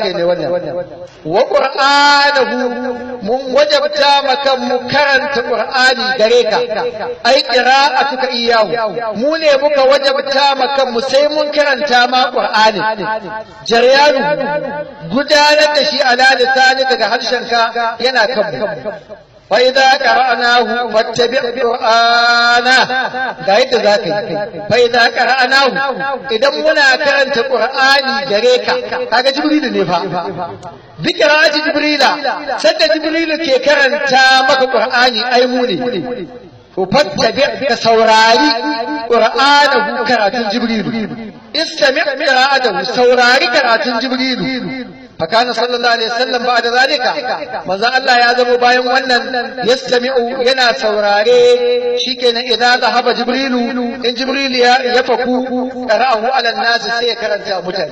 وقرآنه من وجب تامك مكرنت قرآن دريك أي قراءتك إياه مو ne muka wajabta ma kanmu sai mun karanta ma Qur'ani jaryanu gudanar da shi ala lisani daga harshenka yana kanmu fa idza qara'nahu fattabi' qur'ana ga yadda zaka yi fa idza qara'nahu idan muna karanta Qur'ani gare ka kaga jibrilu ne fa bi qira'ati jibrila sadda jibrilu ke karanta maka Qur'ani ai mu ne وفاتبع كسوراري قرآنه كراتون جبريل استمع قراءته سوراري كراتون جبريل فكان صلى الله عليه وسلم بعد ذلك ماذا الله يعذب باين ونن يستمع ينا سوراري شيكنا إذا ذهب جبريل إن جبريل يفكو قرأه على الناس سيكرا متن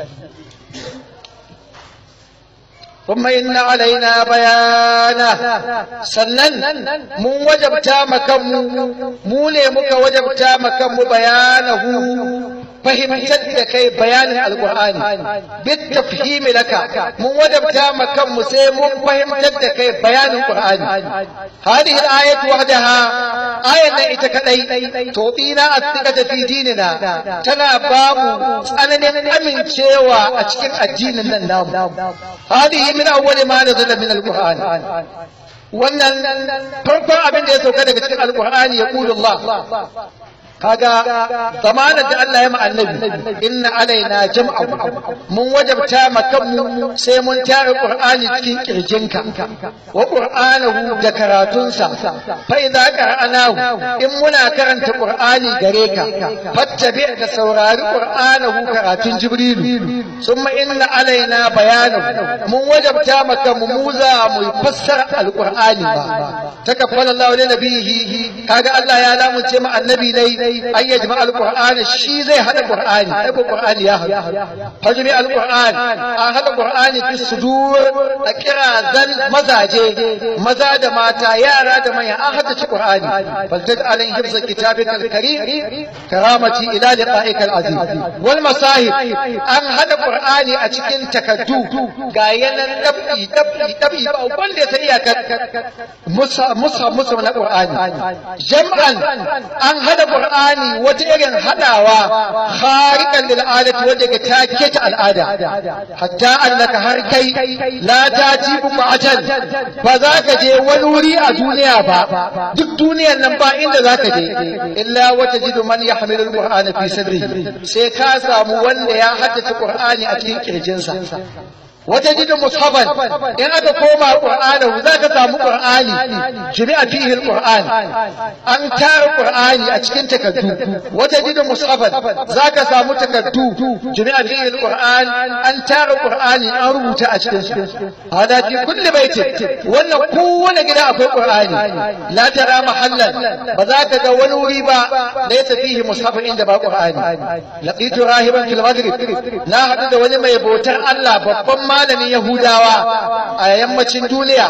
ثم إن علينا بيانه سنن من وجبتا مكم مولي مك وجبتا مكم بيانه fahimtar da kai bayanin alkur'ani bit tafhimi laka mun wadabta ma kanmu sai mun fahimtar da kai bayanin qur'ani hadhihi al-ayat wahdaha ayat nan ita kadai to dina asdiqata fi dinina tana babu tsananin amincewa a cikin addinin nan namu hadhihi min awwali ma nazala min al-qur'an wannan farkon abin da ya sauka daga cikin alkur'ani ya Allah kaga zamanin da Allah ya ma annabi inna alaina jam'a mun wajabta makan sai mun tare qur'ani cikin kirjinka wa qur'anahu da karatunsa fa idza qara'nahu in muna karanta qur'ani gare ka fattabi da saurari qur'anahu karatun jibrilu summa inna alaina bayanahu mun wajabta makan mu za mu fassara alqur'ani ba takaffala Allah li nabihi kaga Allah ya lamunce ma annabi dai an yajma alqur'ani shi zai hada qur'ani ai qur'ani ya hada fajmi alqur'ani an hada qur'ani fi sudur a kirazan mazaje maza da mata yara da manya an hada ci qur'ani fazdad alayhi hifz kitabika alkarim karamati ila liqa'ika alazim wal masahib an hada qur'ani a cikin takaddu ga yanan dabbi dabbi dabbi ba wanda ya sani iyakar musa musa musa na qur'ani jam'an an hada qur'ani wata irin hadawa khariqan lil adati wanda ga take ta al'ada hatta annaka har kai la tati buqatan ba za ka je wani wuri a duniya ba duk duniyar nan ba inda za ka je illa wata jidu man yahmilu al-qur'ana fi sadri sai ka samu wanda ya haddace qur'ani a cikin kirjinsa وتجد مصحفا إن أتى كوما قرآنه ذاك سامو قرآني جميع فيه القرآن أن تار قرآن أتكن تكدو وتجد مصحفا ذاك سامو تكدو جميع فيه القرآن أن تار قرآن أروت أتكن هذا في كل بيت وأن قوة كده أكو قرآن لا ترى محلا وذاك دون ريبا ليس فيه مصحف عند با قرآن لقيت راهبا في المغرب لا حدد ولما يبوتر الله ببما malamin Yahudawa a yammacin duniya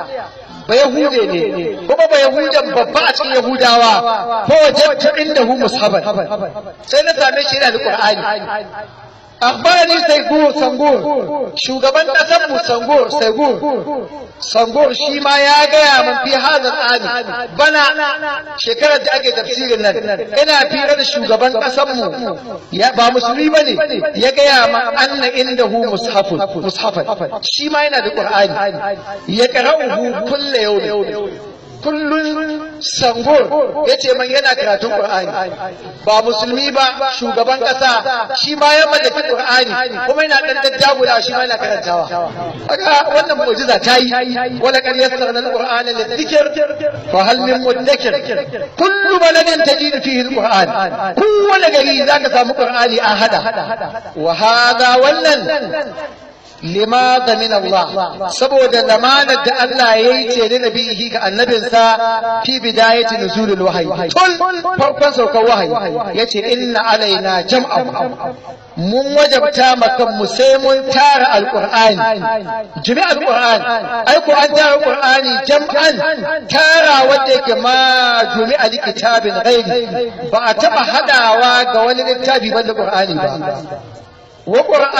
ba Yahude ne kuma ba Yahudan babba a cikin Yahudawa ko wajabtu indahu mushaban sai na same shi yana da Qur'ani akhbarani saygur sangur shugaban kasar mu sangur saygur sangur shi ma ya gaya min fi hadal ani bana shekarar da ake tafsirin nan ina fira da shugaban kasar mu ya ba musulmi bane ya gaya ma anna indahu mushafun mushafan shi ma yana da qur'ani ya qara'uhu kullu yawm kullun sangur ya ce man yana karatun Qur'ani ba musulmi ba shugaban ƙasa shi ma ya mallaki Qur'ani kuma yana dan daddagula shi ma yana karantawa kaga wannan mu'jiza ta yi wala qad yassarna al-Qur'ana lidhikr fa hal min mudakkir kullu baladin tajid fihi al-Qur'an kowane gari zaka samu Qur'ani a hada wa hada wannan limaza min Allah saboda lamanar da Allah ya yi ce da nabihi ga annabinsa fi bidayati nuzulul wahyi tun farkon saukar wahayi yace inna alaina jam'a mun wajabta makan mu sai mun tara alqur'ani jami'a alqur'ani ai ko an tara alqur'ani jam'an tara wanda yake ma jami'a kitabin ghairi ba a taba hadawa ga wani littafi banda qur'ani ba wa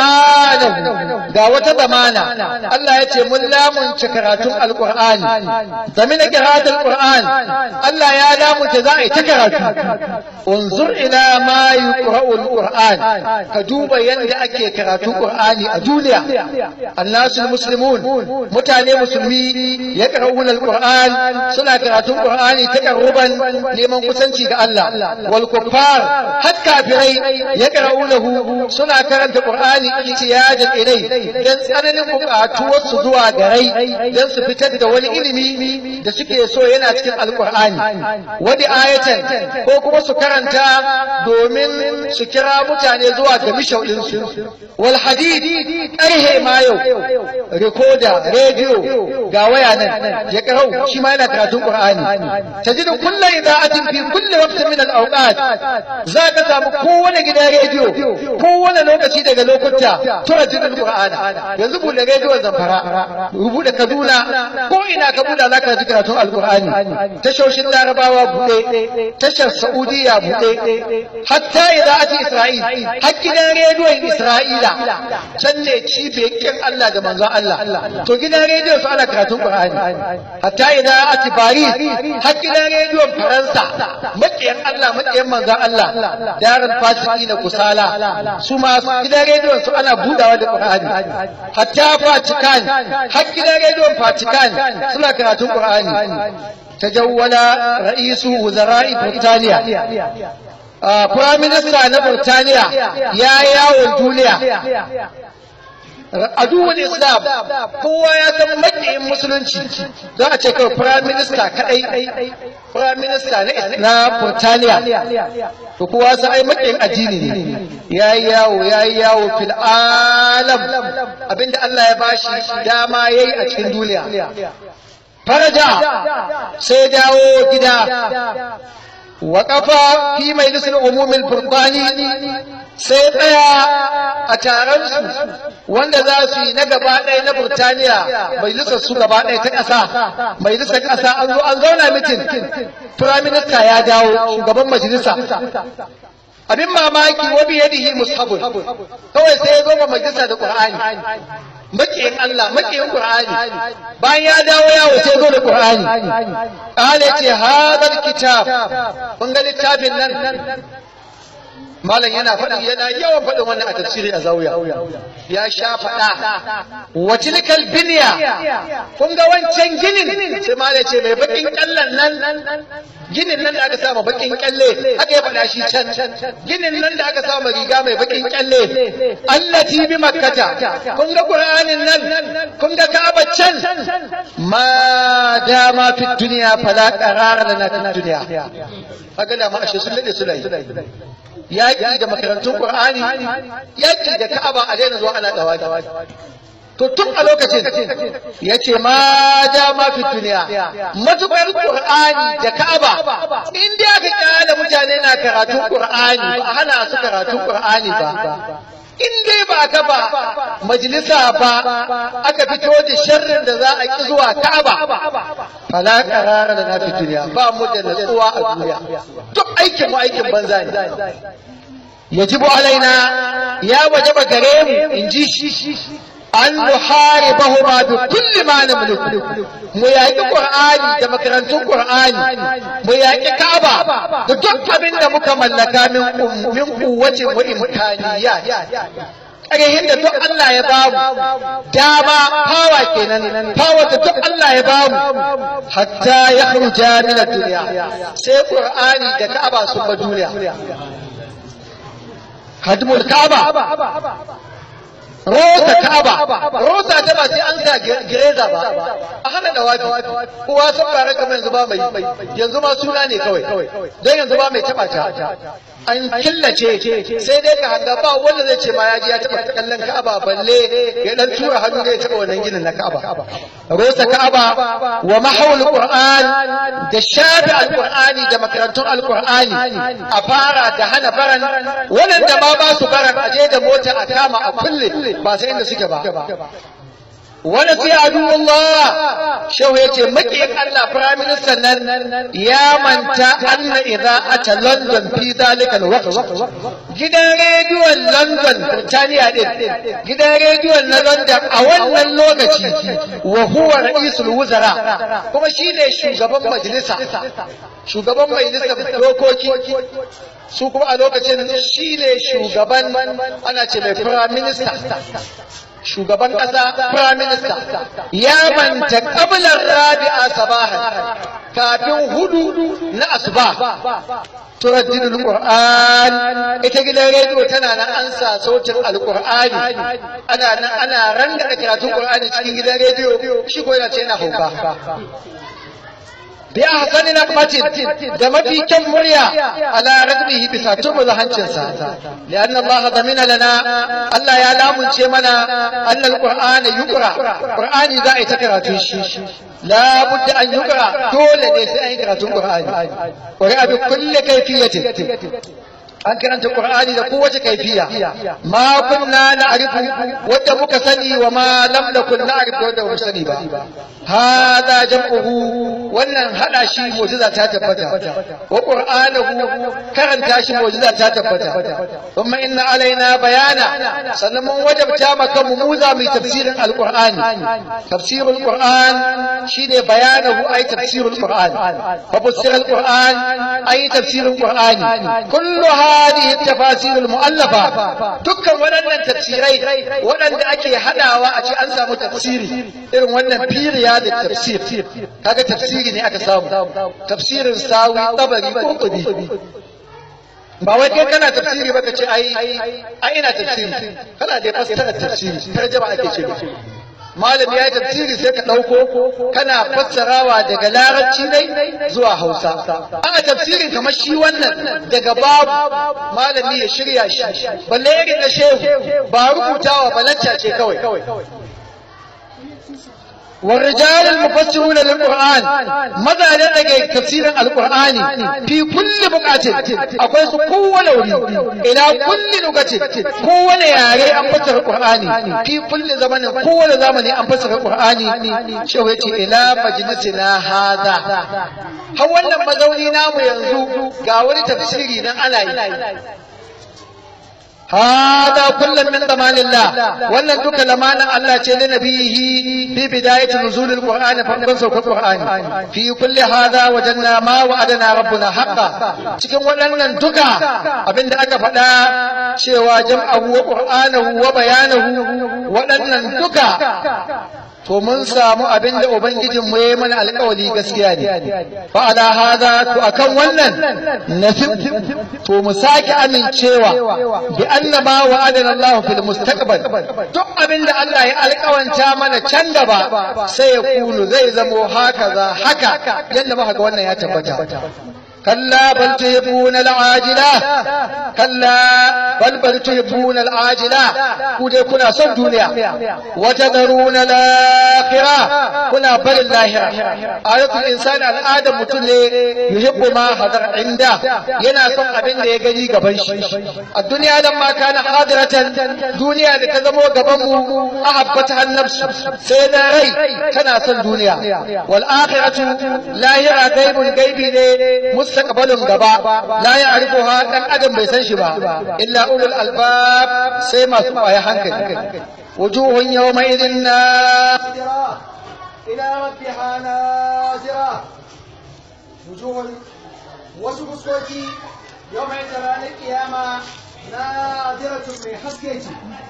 ƙur'anin ga wata zamana Allah ya ce mun lamunce karatun alƙur'ani zami na kiratun ƙur'an Allah ya lamunce za a yi ta karatu unzur ila ma yi ƙura'ul ka duba yadda ake karatun ƙur'ani a duniya annasul muslimun mutane musulmi ya ƙara'un alƙur'an suna karatun ƙur'ani ta ƙarruban neman kusanci ga Allah wal kuffar har kafirai ya ƙara'unahu suna karanta karanta Qur'ani ihtiyajan ilai dan tsananin buƙatuwar su zuwa garai dan su fitar da wani ilimi da suke so yana cikin alqur'ani wadi ayatan ko kuma su karanta domin su kira mutane zuwa ga mishaudin su wal hadid aihe ma yau recorder radio ga waya nan ya karau shi ma yana karatun Qur'ani tajidu kullu ida'atin fi kulli waqtin min al-awqat za ka samu kowane gidan rediyo kowane lokaci daga lokuta tura jinin Qur'ani yanzu bude rediyon Zamfara rubuta Kaduna ko ina ka buɗa zaka ji karatun Al-Qur'ani tashoshin Larabawa bude tashar Saudiya bude hatta idza ati Isra'il har gidan rediyon Isra'ila can ne cibiyar Allah da manzon Allah to gidan rediyon su ana karatun Qur'ani hatta idza ati Paris har gidan rediyon Faransa makiyan Allah makiyan manzon Allah darul fasiki na kusala su ma gidan rediyon su ana budawa da Qur'ani hatta Vatican har gidan rediyon Vatican suna karatun Qur'ani tajawwala ra'isu wuzara'i Burtaniya Prime Minister na Burtaniya ya yawon duniya aduwar islam kowa ya san makiyin musulunci za a ce kawai prime minister kadai prime minister na burtaniya to kowa sa ai makiyin addini ne ya yi yawo ya yi yawo fil alam abinda Allah ya bashi dama yayi a cikin duniya faraja sai dawo gida وقف في مجلس العموم البريطاني sai tsaya a taron su wanda za su yi na gaba ɗaya na Burtaniya majalisar su gaba ɗaya ta ƙasa majalisar ƙasa an zo an zauna mitin Prime Minister ya dawo shugaban majalisa abin mamaki wa bi yadihi mushabun kawai sai ya zo ma majalisa da Qur'ani makiyin Allah makiyin Qur'ani bayan ya dawo yawo sai zo da Qur'ani qala ce hadal kitab kun ga littafin nan malam yana faɗi yana yawan faɗin wannan a tafsiri a zawiya ya sha faɗa wa tilkal binya kun ga wancan ginin sai malam ce mai bakin kallan nan ginin nan da aka sa bakin kyalle aka ya faɗa shi can ginin nan da aka sa riga mai bakin kyalle allati bi makkata kun ga qur'anin nan kun ga ka'aba can ma dama fi dunya fala qarara lana fi dunya kaga da ma ashe sun lade su yaƙi da makarantun Qur'ani yaƙi da Ka'aba a daina zuwa ana dawa to tun a lokacin ya ce ma ja ma fi duniya matuƙar Qur'ani da Ka'aba in da aka kyale mutane na karatun Qur'ani ba hana su karatun Qur'ani ba in dai ba ka ba majalisa ba aka fito da sharrin da za a ki zuwa Ka'aba fala qarara da na fi duniya ba mu da natsuwa a duniya duk aikin mu aikin banza ne yajibu alaina ya wajaba gare mu in ji shi an nuharibahuma bi kulli ma namliku mu yaƙi qur'ani da makarantun qur'ani mu yaƙi ka'aba da duk abin da muka mallaka min min kuwacin wa imkaniyat ƙarhin da duk Allah ya bamu dama fawa kenan fawa da duk Allah ya bamu hatta ya khruja min ad-dunya sai qur'ani da ka'aba sun ba duniya hadmul ka'aba rosa ka'aba rosa ta ba sai an sa gireza ba a hana da wafi kowa sun fara kamar yanzu ba mai yanzu ma suna ne kawai don yanzu ba mai taba ta an killace sai dai ka hanga ba wanda zai ce ma ya ji ya taba kallon ka'aba balle ya dan tura hannu zai taba wannan ginin na ka'aba rosa ka'aba wa mahawul qur'an da shafi alqur'ani da makarantun alqur'ani a fara da hana baran wanda ma ba su baran aje da mota a kama a kulle ba sai inda suke ba wani fi Allah shehu ya ce makiyin Allah Prime Minister nan ya manta anna idza ata London fi zalika alwaqt gidan rediyon London Birtaniya din gidan rediyon na London a wannan lokaci wa huwa ra'isul wuzara kuma shine shugaban majalisa shugaban majalisar dokoki su kuma a lokacin shine shugaban ana ce mai Prime Minister shugaban ƙasa prime minister ya manta ƙabilar rabi'a sabahan kafin hudu na asuba turaddin alquran ita gidan rediyo tana nan an sa sautin alqur'ani ana nan ana ranga karatun qur'ani cikin gidan rediyo shi ko yana ce yana hauka bi ahsani naqmatin da mafi kyan murya ala radbihi bisa turmuza hancinsa lianna Allah zamina lana Allah ya lamunce mana anna alqur'ana yuqra qur'ani za a yi ta karatun shi la budda an yuqra dole ne sai an yi karatun qur'ani wa bi kulli kayfiyatin an karanta Qur'ani da kowace kaifiya ma kunna na'rifu wadda muka sani wa ma lam nakun na'rifu wadda muka sani ba hada jam'uhu wannan hada shi mu'jiza ta tabbata wa qur'anuhu karanta shi mu'jiza ta tabbata kuma inna alaina bayana sannan mun wajabta maka mu muza mai tafsirin alqur'ani tafsirul qur'an shine bayanahu ay tafsirul qur'an fa fassara alqur'an ay tafsirul qur'ani kulluha هذه التفاسير المؤلفة دكان ودنن تفسيري ودن ake hadawa a ce an samu tafsiri irin wannan period tafsir kaga tafsiri ne aka samu tafsirin sawi tabari ko kubi ba wai kai kana tafsiri ba ka ce ai ai ina tafsiri kana da fassara tafsiri tarjuma ake ce malami ya yi tafsiri sai ka ɗauko kana fassarawa daga larabci ne zuwa hausa ana tafsirin kamar shi wannan daga babu malami ya shirya shi balle irin na shehu ba rubutawa balacca ce kawai والرجال المفسرون للقرآن ماذا لدى تفسير القرآن في كل بقعة أقول قوة لوري إلى كل لغة قوة ياري أن فسر القرآن في كل زمن قوة زمن أن فسر القرآن شويتي إلى مجلسنا هذا هو لما زوني نام ينزو قاولي تفسيري أنا هذا كل من ضمان الله ولا دوك لمانا الله تشي لنبيه في بداية نزول القرآن فقد سوق القرآن في كل هذا وجدنا ما وعدنا ربنا حقا cikin waɗannan duka abin da aka faɗa cewa jam'ahu wa qur'anahu wa bayanahu waɗannan duka to mun samu abin da ubangijin mu yayi mana alƙawari gaskiya ne fa ala hada to akan wannan nasib to mu sake amincewa bi anna ma wa'adana Allah fil mustaqbal duk abin da Allah ya alƙawanta mana can gaba sai ya kunu zai zamo haka za haka yanda muka ga wannan ya tabbata كلا بل تحبون العاجلة كلا بل بل تحبون العاجلة كودي كنا صن دنيا وتذرون الآخرة كنا بل اللاهرة آية الإنسان الآدم متل يحب ما حضر عنده ينا صن أبن لي يجري قبنش الدنيا لما كان حاضرة دنيا لتزمو قبمو أحبتها النفس سيدا ري كنا صن دنيا والآخرة لاهرة غيب الغيب mustaqbalin gaba la ya'rifuha dan adam bai san shi ba illa ulul albab sai masu kwaya hankali wujuhun yawma idhin nadira ila rabbiha nazira wujuhun wasu fuskoki yawma idhin ranar kiyama nadiratun mai haske ce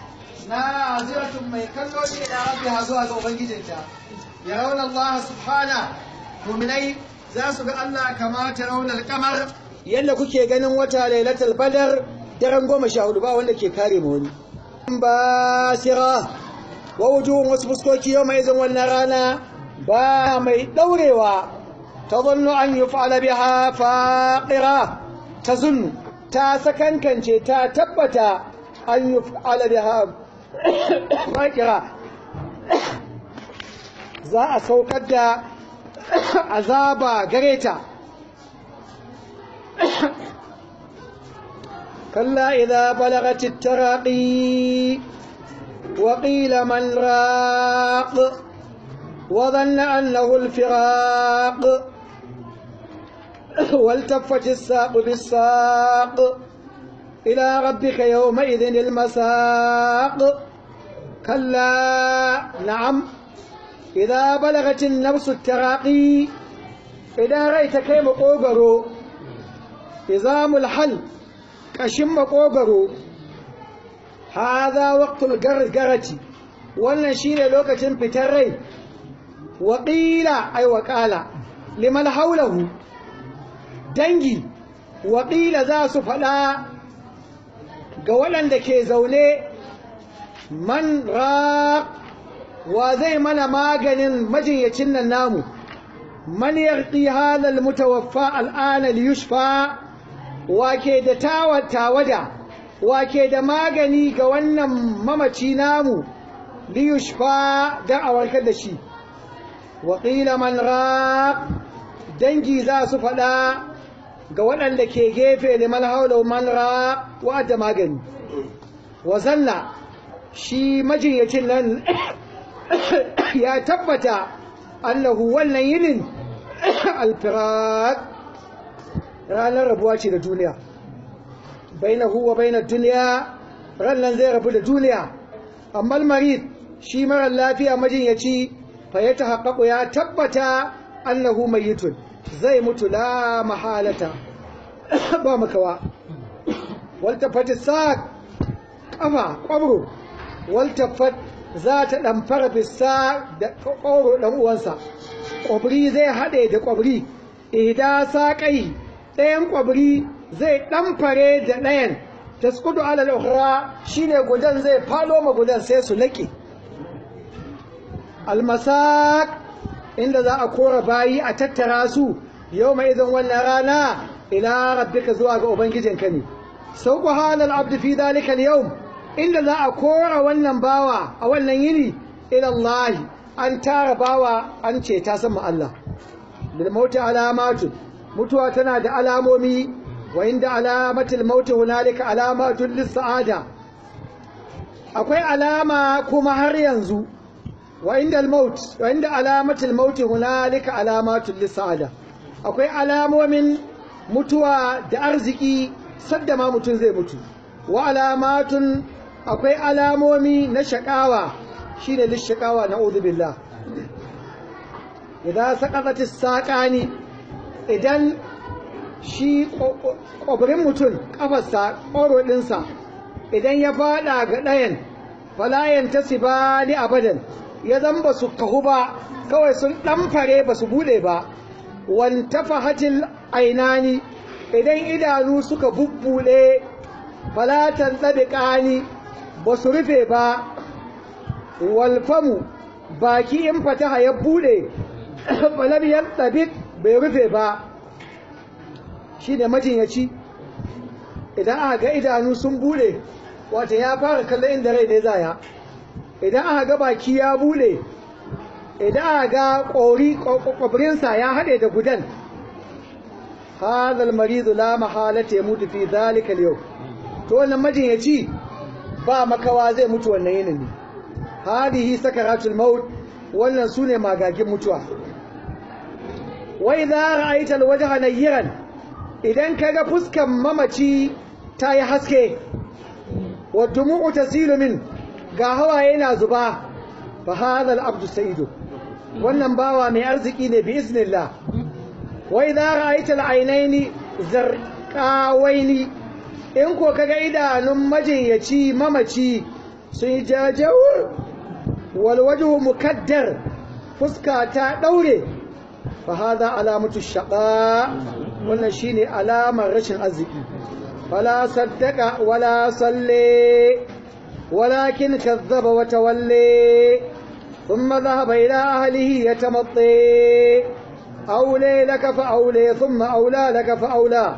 naziratun mai kallo ne da rabbiha zuwa ga ubangijinta yarawna Allah subhana mu'minai za su ga Allah kama tarawna al-qamar yanda kuke ganin wata lailatul badar daren goma sha hudu ba wanda ke kare mu wani basira wa wujuhun wasu fuskoki yau mai izin wannan rana ba mai daurewa ta zannu an yi fa'ala biha faƙira ta zunnu ta sakankance ta tabbata an yi fa'ala biha faƙira za a saukar da azaba gare ta كلا إذا بلغت التراقي وقيل من راق وظن أنه الفراق والتفت الساق بالساق إلى ربك يومئذ المساق كلا نعم إذا بلغت النفس التراقي إذا رأيت كيف قوبرو إزام الحل ƙashin makogaro haza waqtul gargarati wannan shine lokacin fitar rai waƙila ai waƙala liman haulahu dangi waƙila za su faɗa ga waɗanda ke zaune man ra wa zai mana maganin majinyacin nan namu man yarqi hadal mutawaffa al'ana liyushfa wake da tawada wake da magani ga wannan mamaci namu liyushfa don a warkar da shi waƙila man ra dangi za su faɗa ga waɗanda ke gefe liman haula man ra wa'adda magani wa zanna shi majinyacin nan ya tabbata annahu wannan yinin alfirat ranar rabuwa ce da duniya bainahu wa bainar duniya rannan zai rabu da duniya amma marid shi marar lafiya majinyaci fa ya tahaqqaqu ya tabbata annahu mayyitun zai mutu la mahalata ba makawa waltafat saq kafa kwabro waltafat za ta ɗamfara fissa da ƙoro ɗan uwansa ƙwabri zai haɗe da ƙwabri idan saƙai ɗayan ƙwabri zai ɗamfare da ɗayan ta skudu alal ukhra shine gudan zai falo ma gudan sai su laƙe almasak inda za a kora bayi a tattara su yau mai izin wannan rana ila rabbika zuwa ga ubangijinka ne sauku halal abdu fi dalika yau inda za a kora wannan bawa a wannan yini ila Allah an tara bawa an ce ta sama Allah bil mauti alamatun mutuwa tana da alamomi wa inda alamatul mauti hunalika alamatun lis sa'ada akwai alama kuma har yanzu wa inda al maut wa inda alamatul mauti hunalika alamatun lis sa'ada akwai alamomin mutuwa da arziki sadda ma mutum zai mutu wa alamatun akwai alamomi na shakawa shine lishakawa na billah idan saqatatis saqani idan shi ƙwabirin mutum ƙafarsa ƙoro ɗinsa idan ya faɗa ga ɗayan falayen ta ba ni abadan ya zan ba su kahu ba kawai sun ɗamfare ba su buɗe ba wanta fahatil ainani idan idanu suka bubbuɗe falatan tsabiƙani ba su rufe ba walfamu baki in fataha ya buɗe falabiyar tsabik bai rufe ba shi ne majinyaci idan aka ga idanu sun bude wata ya fara kallon inda rai ne zaya idan aka ga baki ya bude idan aka ga ƙori ƙwabirinsa ya haɗe da gudan hadal maridu la mahalata ya mutu fi zalikal yau to wannan majinyaci ba makawa zai mutu wannan yinin ne hadihi sakaratul maut wannan sune magagin mutuwa wa idza ra'aita alwajha nayran idan kaga fuskan mamaci ta yi haske wa dumu'u tasilu min ga hawaye na zuba fa hadha al-abdu sayyidu wannan bawa mai arziki ne bi iznillah wa idza ra'aita al-aynaini zarqawaini in ko kaga idanun majinyaci mamaci sun yi jajawur walwajhu mukaddar fuska ta daure fa hadha alamatu shaqa wannan shine alamar rashin arziki fala saddaka wala salli walakin kazzaba wa tawalli thumma dhahaba ila ahlihi yatamatti أولي لك فأولي ثم أولى لك فأولى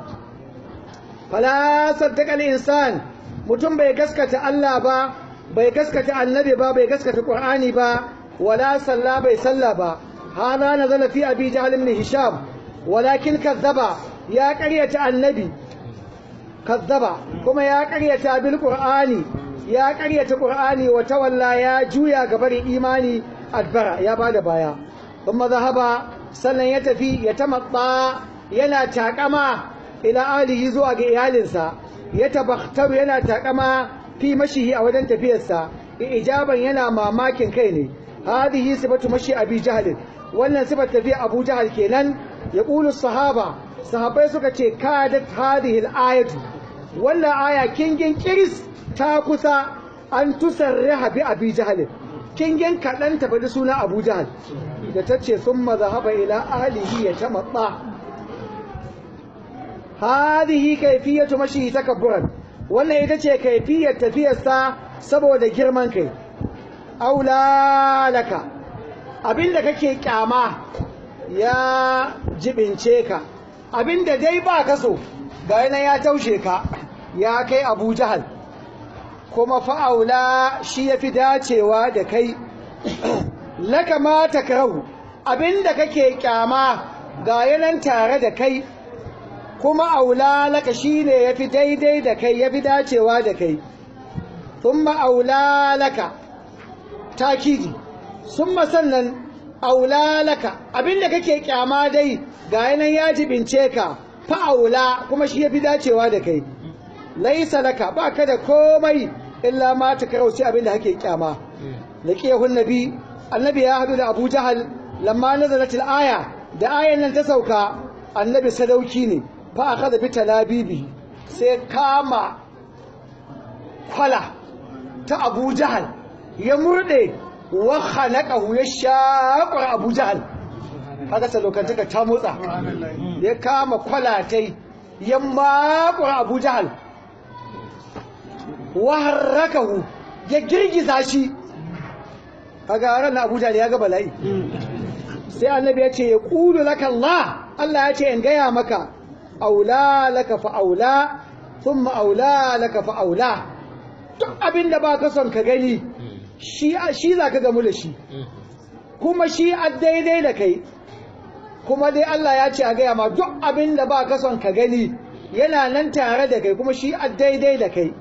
فلا صدق الإنسان mutum bai gaskata Allah ba bai gaskata annabi ba bai gaskata Qur'ani ba wala salla bai salla ba hada nazala fi abi jahl ibn hisham walakin kazzaba ya qaryata annabi kazzaba kuma ya qaryata bil qur'ani ya qaryata qur'ani wa tawalla ya juya ga barin imani adbara ya bada baya kuma zahaba sannan ya tafi ya tamatta yana takama ila alihi zuwa ga iyalinsa ya tabakhtaru yana takama fi mashihi a wajen tafiyarsa ijaban yana mamakin kai ne hadihi sifatu mashi abi jahl wannan sifar tafiya abu jahl kenan ya qulu sahaba sahabbai suka ce kadat hadhihi al-ayatu wannan aya kingin kiris ta kusa an tusarriha bi abi jahl kingin kaɗan ta faɗi suna abu jahal da ta ce sun mazahaba ila alihi ya ta matsa hadihi kaifiyatu mashi takabburan wannan ita ce kaifiyar tafiyarsa saboda girman kai aula laka abinda kake kyama ya jibince ka abinda dai ba ka so ga yana ya taushe ka ya kai abu jahal kuma fa'aula shi ya fi dacewa da kai laka ma takrahu abinda kake kyama ga yanan tare da kai kuma aula laka shine yafi daidai da kai yafi dacewa da kai thumma aula laka takidi summa sannan aula laka abinda kake kyama dai ga yanan ya jibince ka fa aula kuma shi yafi dacewa da kai laisa laka baka da komai illa ma takrahu sai abinda kake kyama laqiyahu nabi annabi ya hadu da Abu Jahal lamma nazalat al-aya da ayan nan ta sauka annabi sadauki ne fa akhadha bi talabibi sai kama kwala ta Abu Jahal ya murde wa khalaqahu ya shaqa Abu Jahal kaga sadaukantaka ta motsa ya kama kwalatai ya makura Abu Jahal wa harrakahu ya girgiza shi kaga ran Abu Jahl ya ga bala'i sai annabi ya ce ya qulu laka Allah Allah ya ce in gaya maka aula laka fa aula thumma aula laka fa aula duk abinda ba ka son ka gani shi shi zaka gamu da shi kuma shi a daidai da kai kuma dai Allah ya ce a gaya ma duk abinda ba ka son ka gani yana nan tare da kai kuma shi a daidai da kai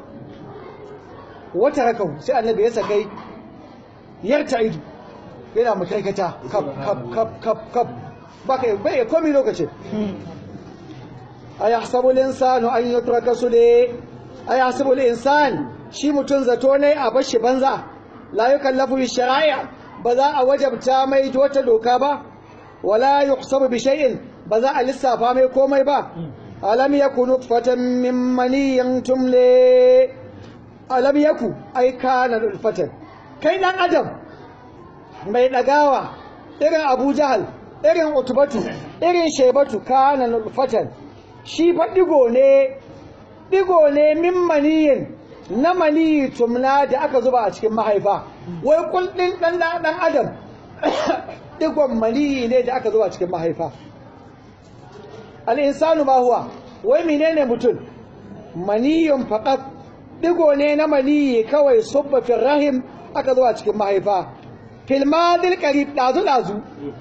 wata rakau sai annabi ya sakai yarta ido yana makarkata kap kap kap kap kap baka bai komai lokaci ayahsabu al-insanu an yutraka sude ayahsabu al-insan shi mutun zato ne a bashi banza la yukallafu bi shara'i ba za a wajabta mai wata doka ba wala yuhsabu bi shay'in ba za a lissafa mai komai ba alam yakunu fatan min maniyin tumle alam yaku ai kana ulfatan kai dan adam mai dagawa irin Abu Jahal irin Utbatu irin Shaybatu kana ulfatan shi fa digo ne digo ne min maniyin na maniyi tumna da aka zuba a cikin mahaifa wai kullin dan dan adam digon maniyi ne da aka zuba a cikin mahaifa al insanu ma huwa wai menene mutum maniyun faqat digo ne na maniyi kawai subba fil rahim aka zuwa cikin mahaifa fil madil qarib dazu dazu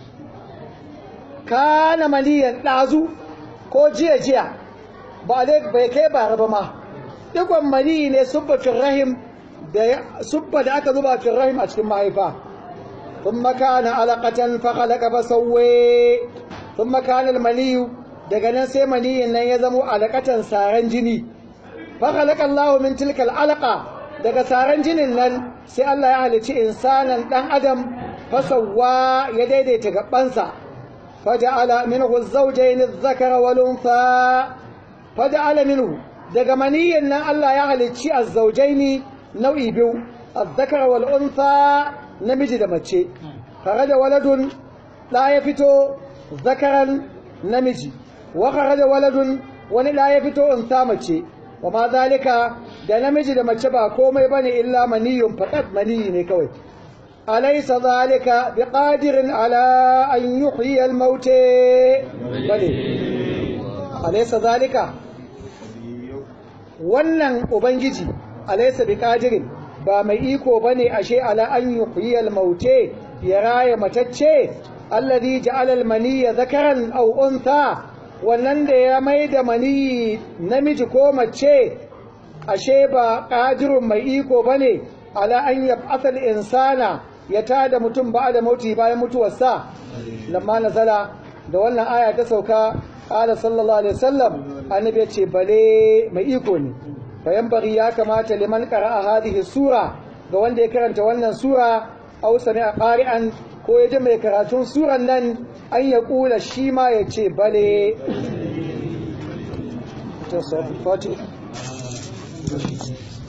kana maniyan dazu ko jiya jiya ba dai bai kai ba raba ma digon maniyi ne subba fil rahim da subba da aka zuba fil rahim a cikin mahaifa ثم كان علقة فخلق فسوي ثم كان المني daga nan sai maniyin nan ya zamo alaƙatan saran jini fa khalaqa Allahu min tilka alaqa daga saran jinin nan sai Allah ya halicci insanan dan adam fa sawwa ya daidaita gabansa fa ja'ala minhu az-zawjayn adh-dhakara wal untha fa ja'ala minhu daga maniyin nan Allah ya halicci az-zawjayn nau'i biyu azzakar wal unsa namiji da mace kharaja waladun da ya fito zakaran namiji wa kharaja waladun wani da ya fito unsa mace wa ma zalika da namiji da mace ba komai bane illa maniyun faqat maniyi ne kawai alaysa zalika biqadirin ala an yuhyi al maut bale alaysa zalika wannan ubangiji alaysa biqadirin ba mai iko bane ashe ala an yuhyi al maut ya raya matacce alladhi ja'ala al maniyya dhakaran aw untha wannan da ya mai da maniyi namiji ko mace ashe ba ƙadirun mai iko ba ne ala an ya asal insana ya tada mutum ba da mauti bayan mutuwarsa lamma nazala da wannan aya ta sauka ƙala sallallahu alaihi wasallam annabi ya ce bale mai iko ne bayan bari ya kamata liman qara'a hadhihi sura ga wanda ya karanta wannan sura aw sami'a qari'an ko ya ji mai karatun suran nan an ya kula shi ma ya ce bale ta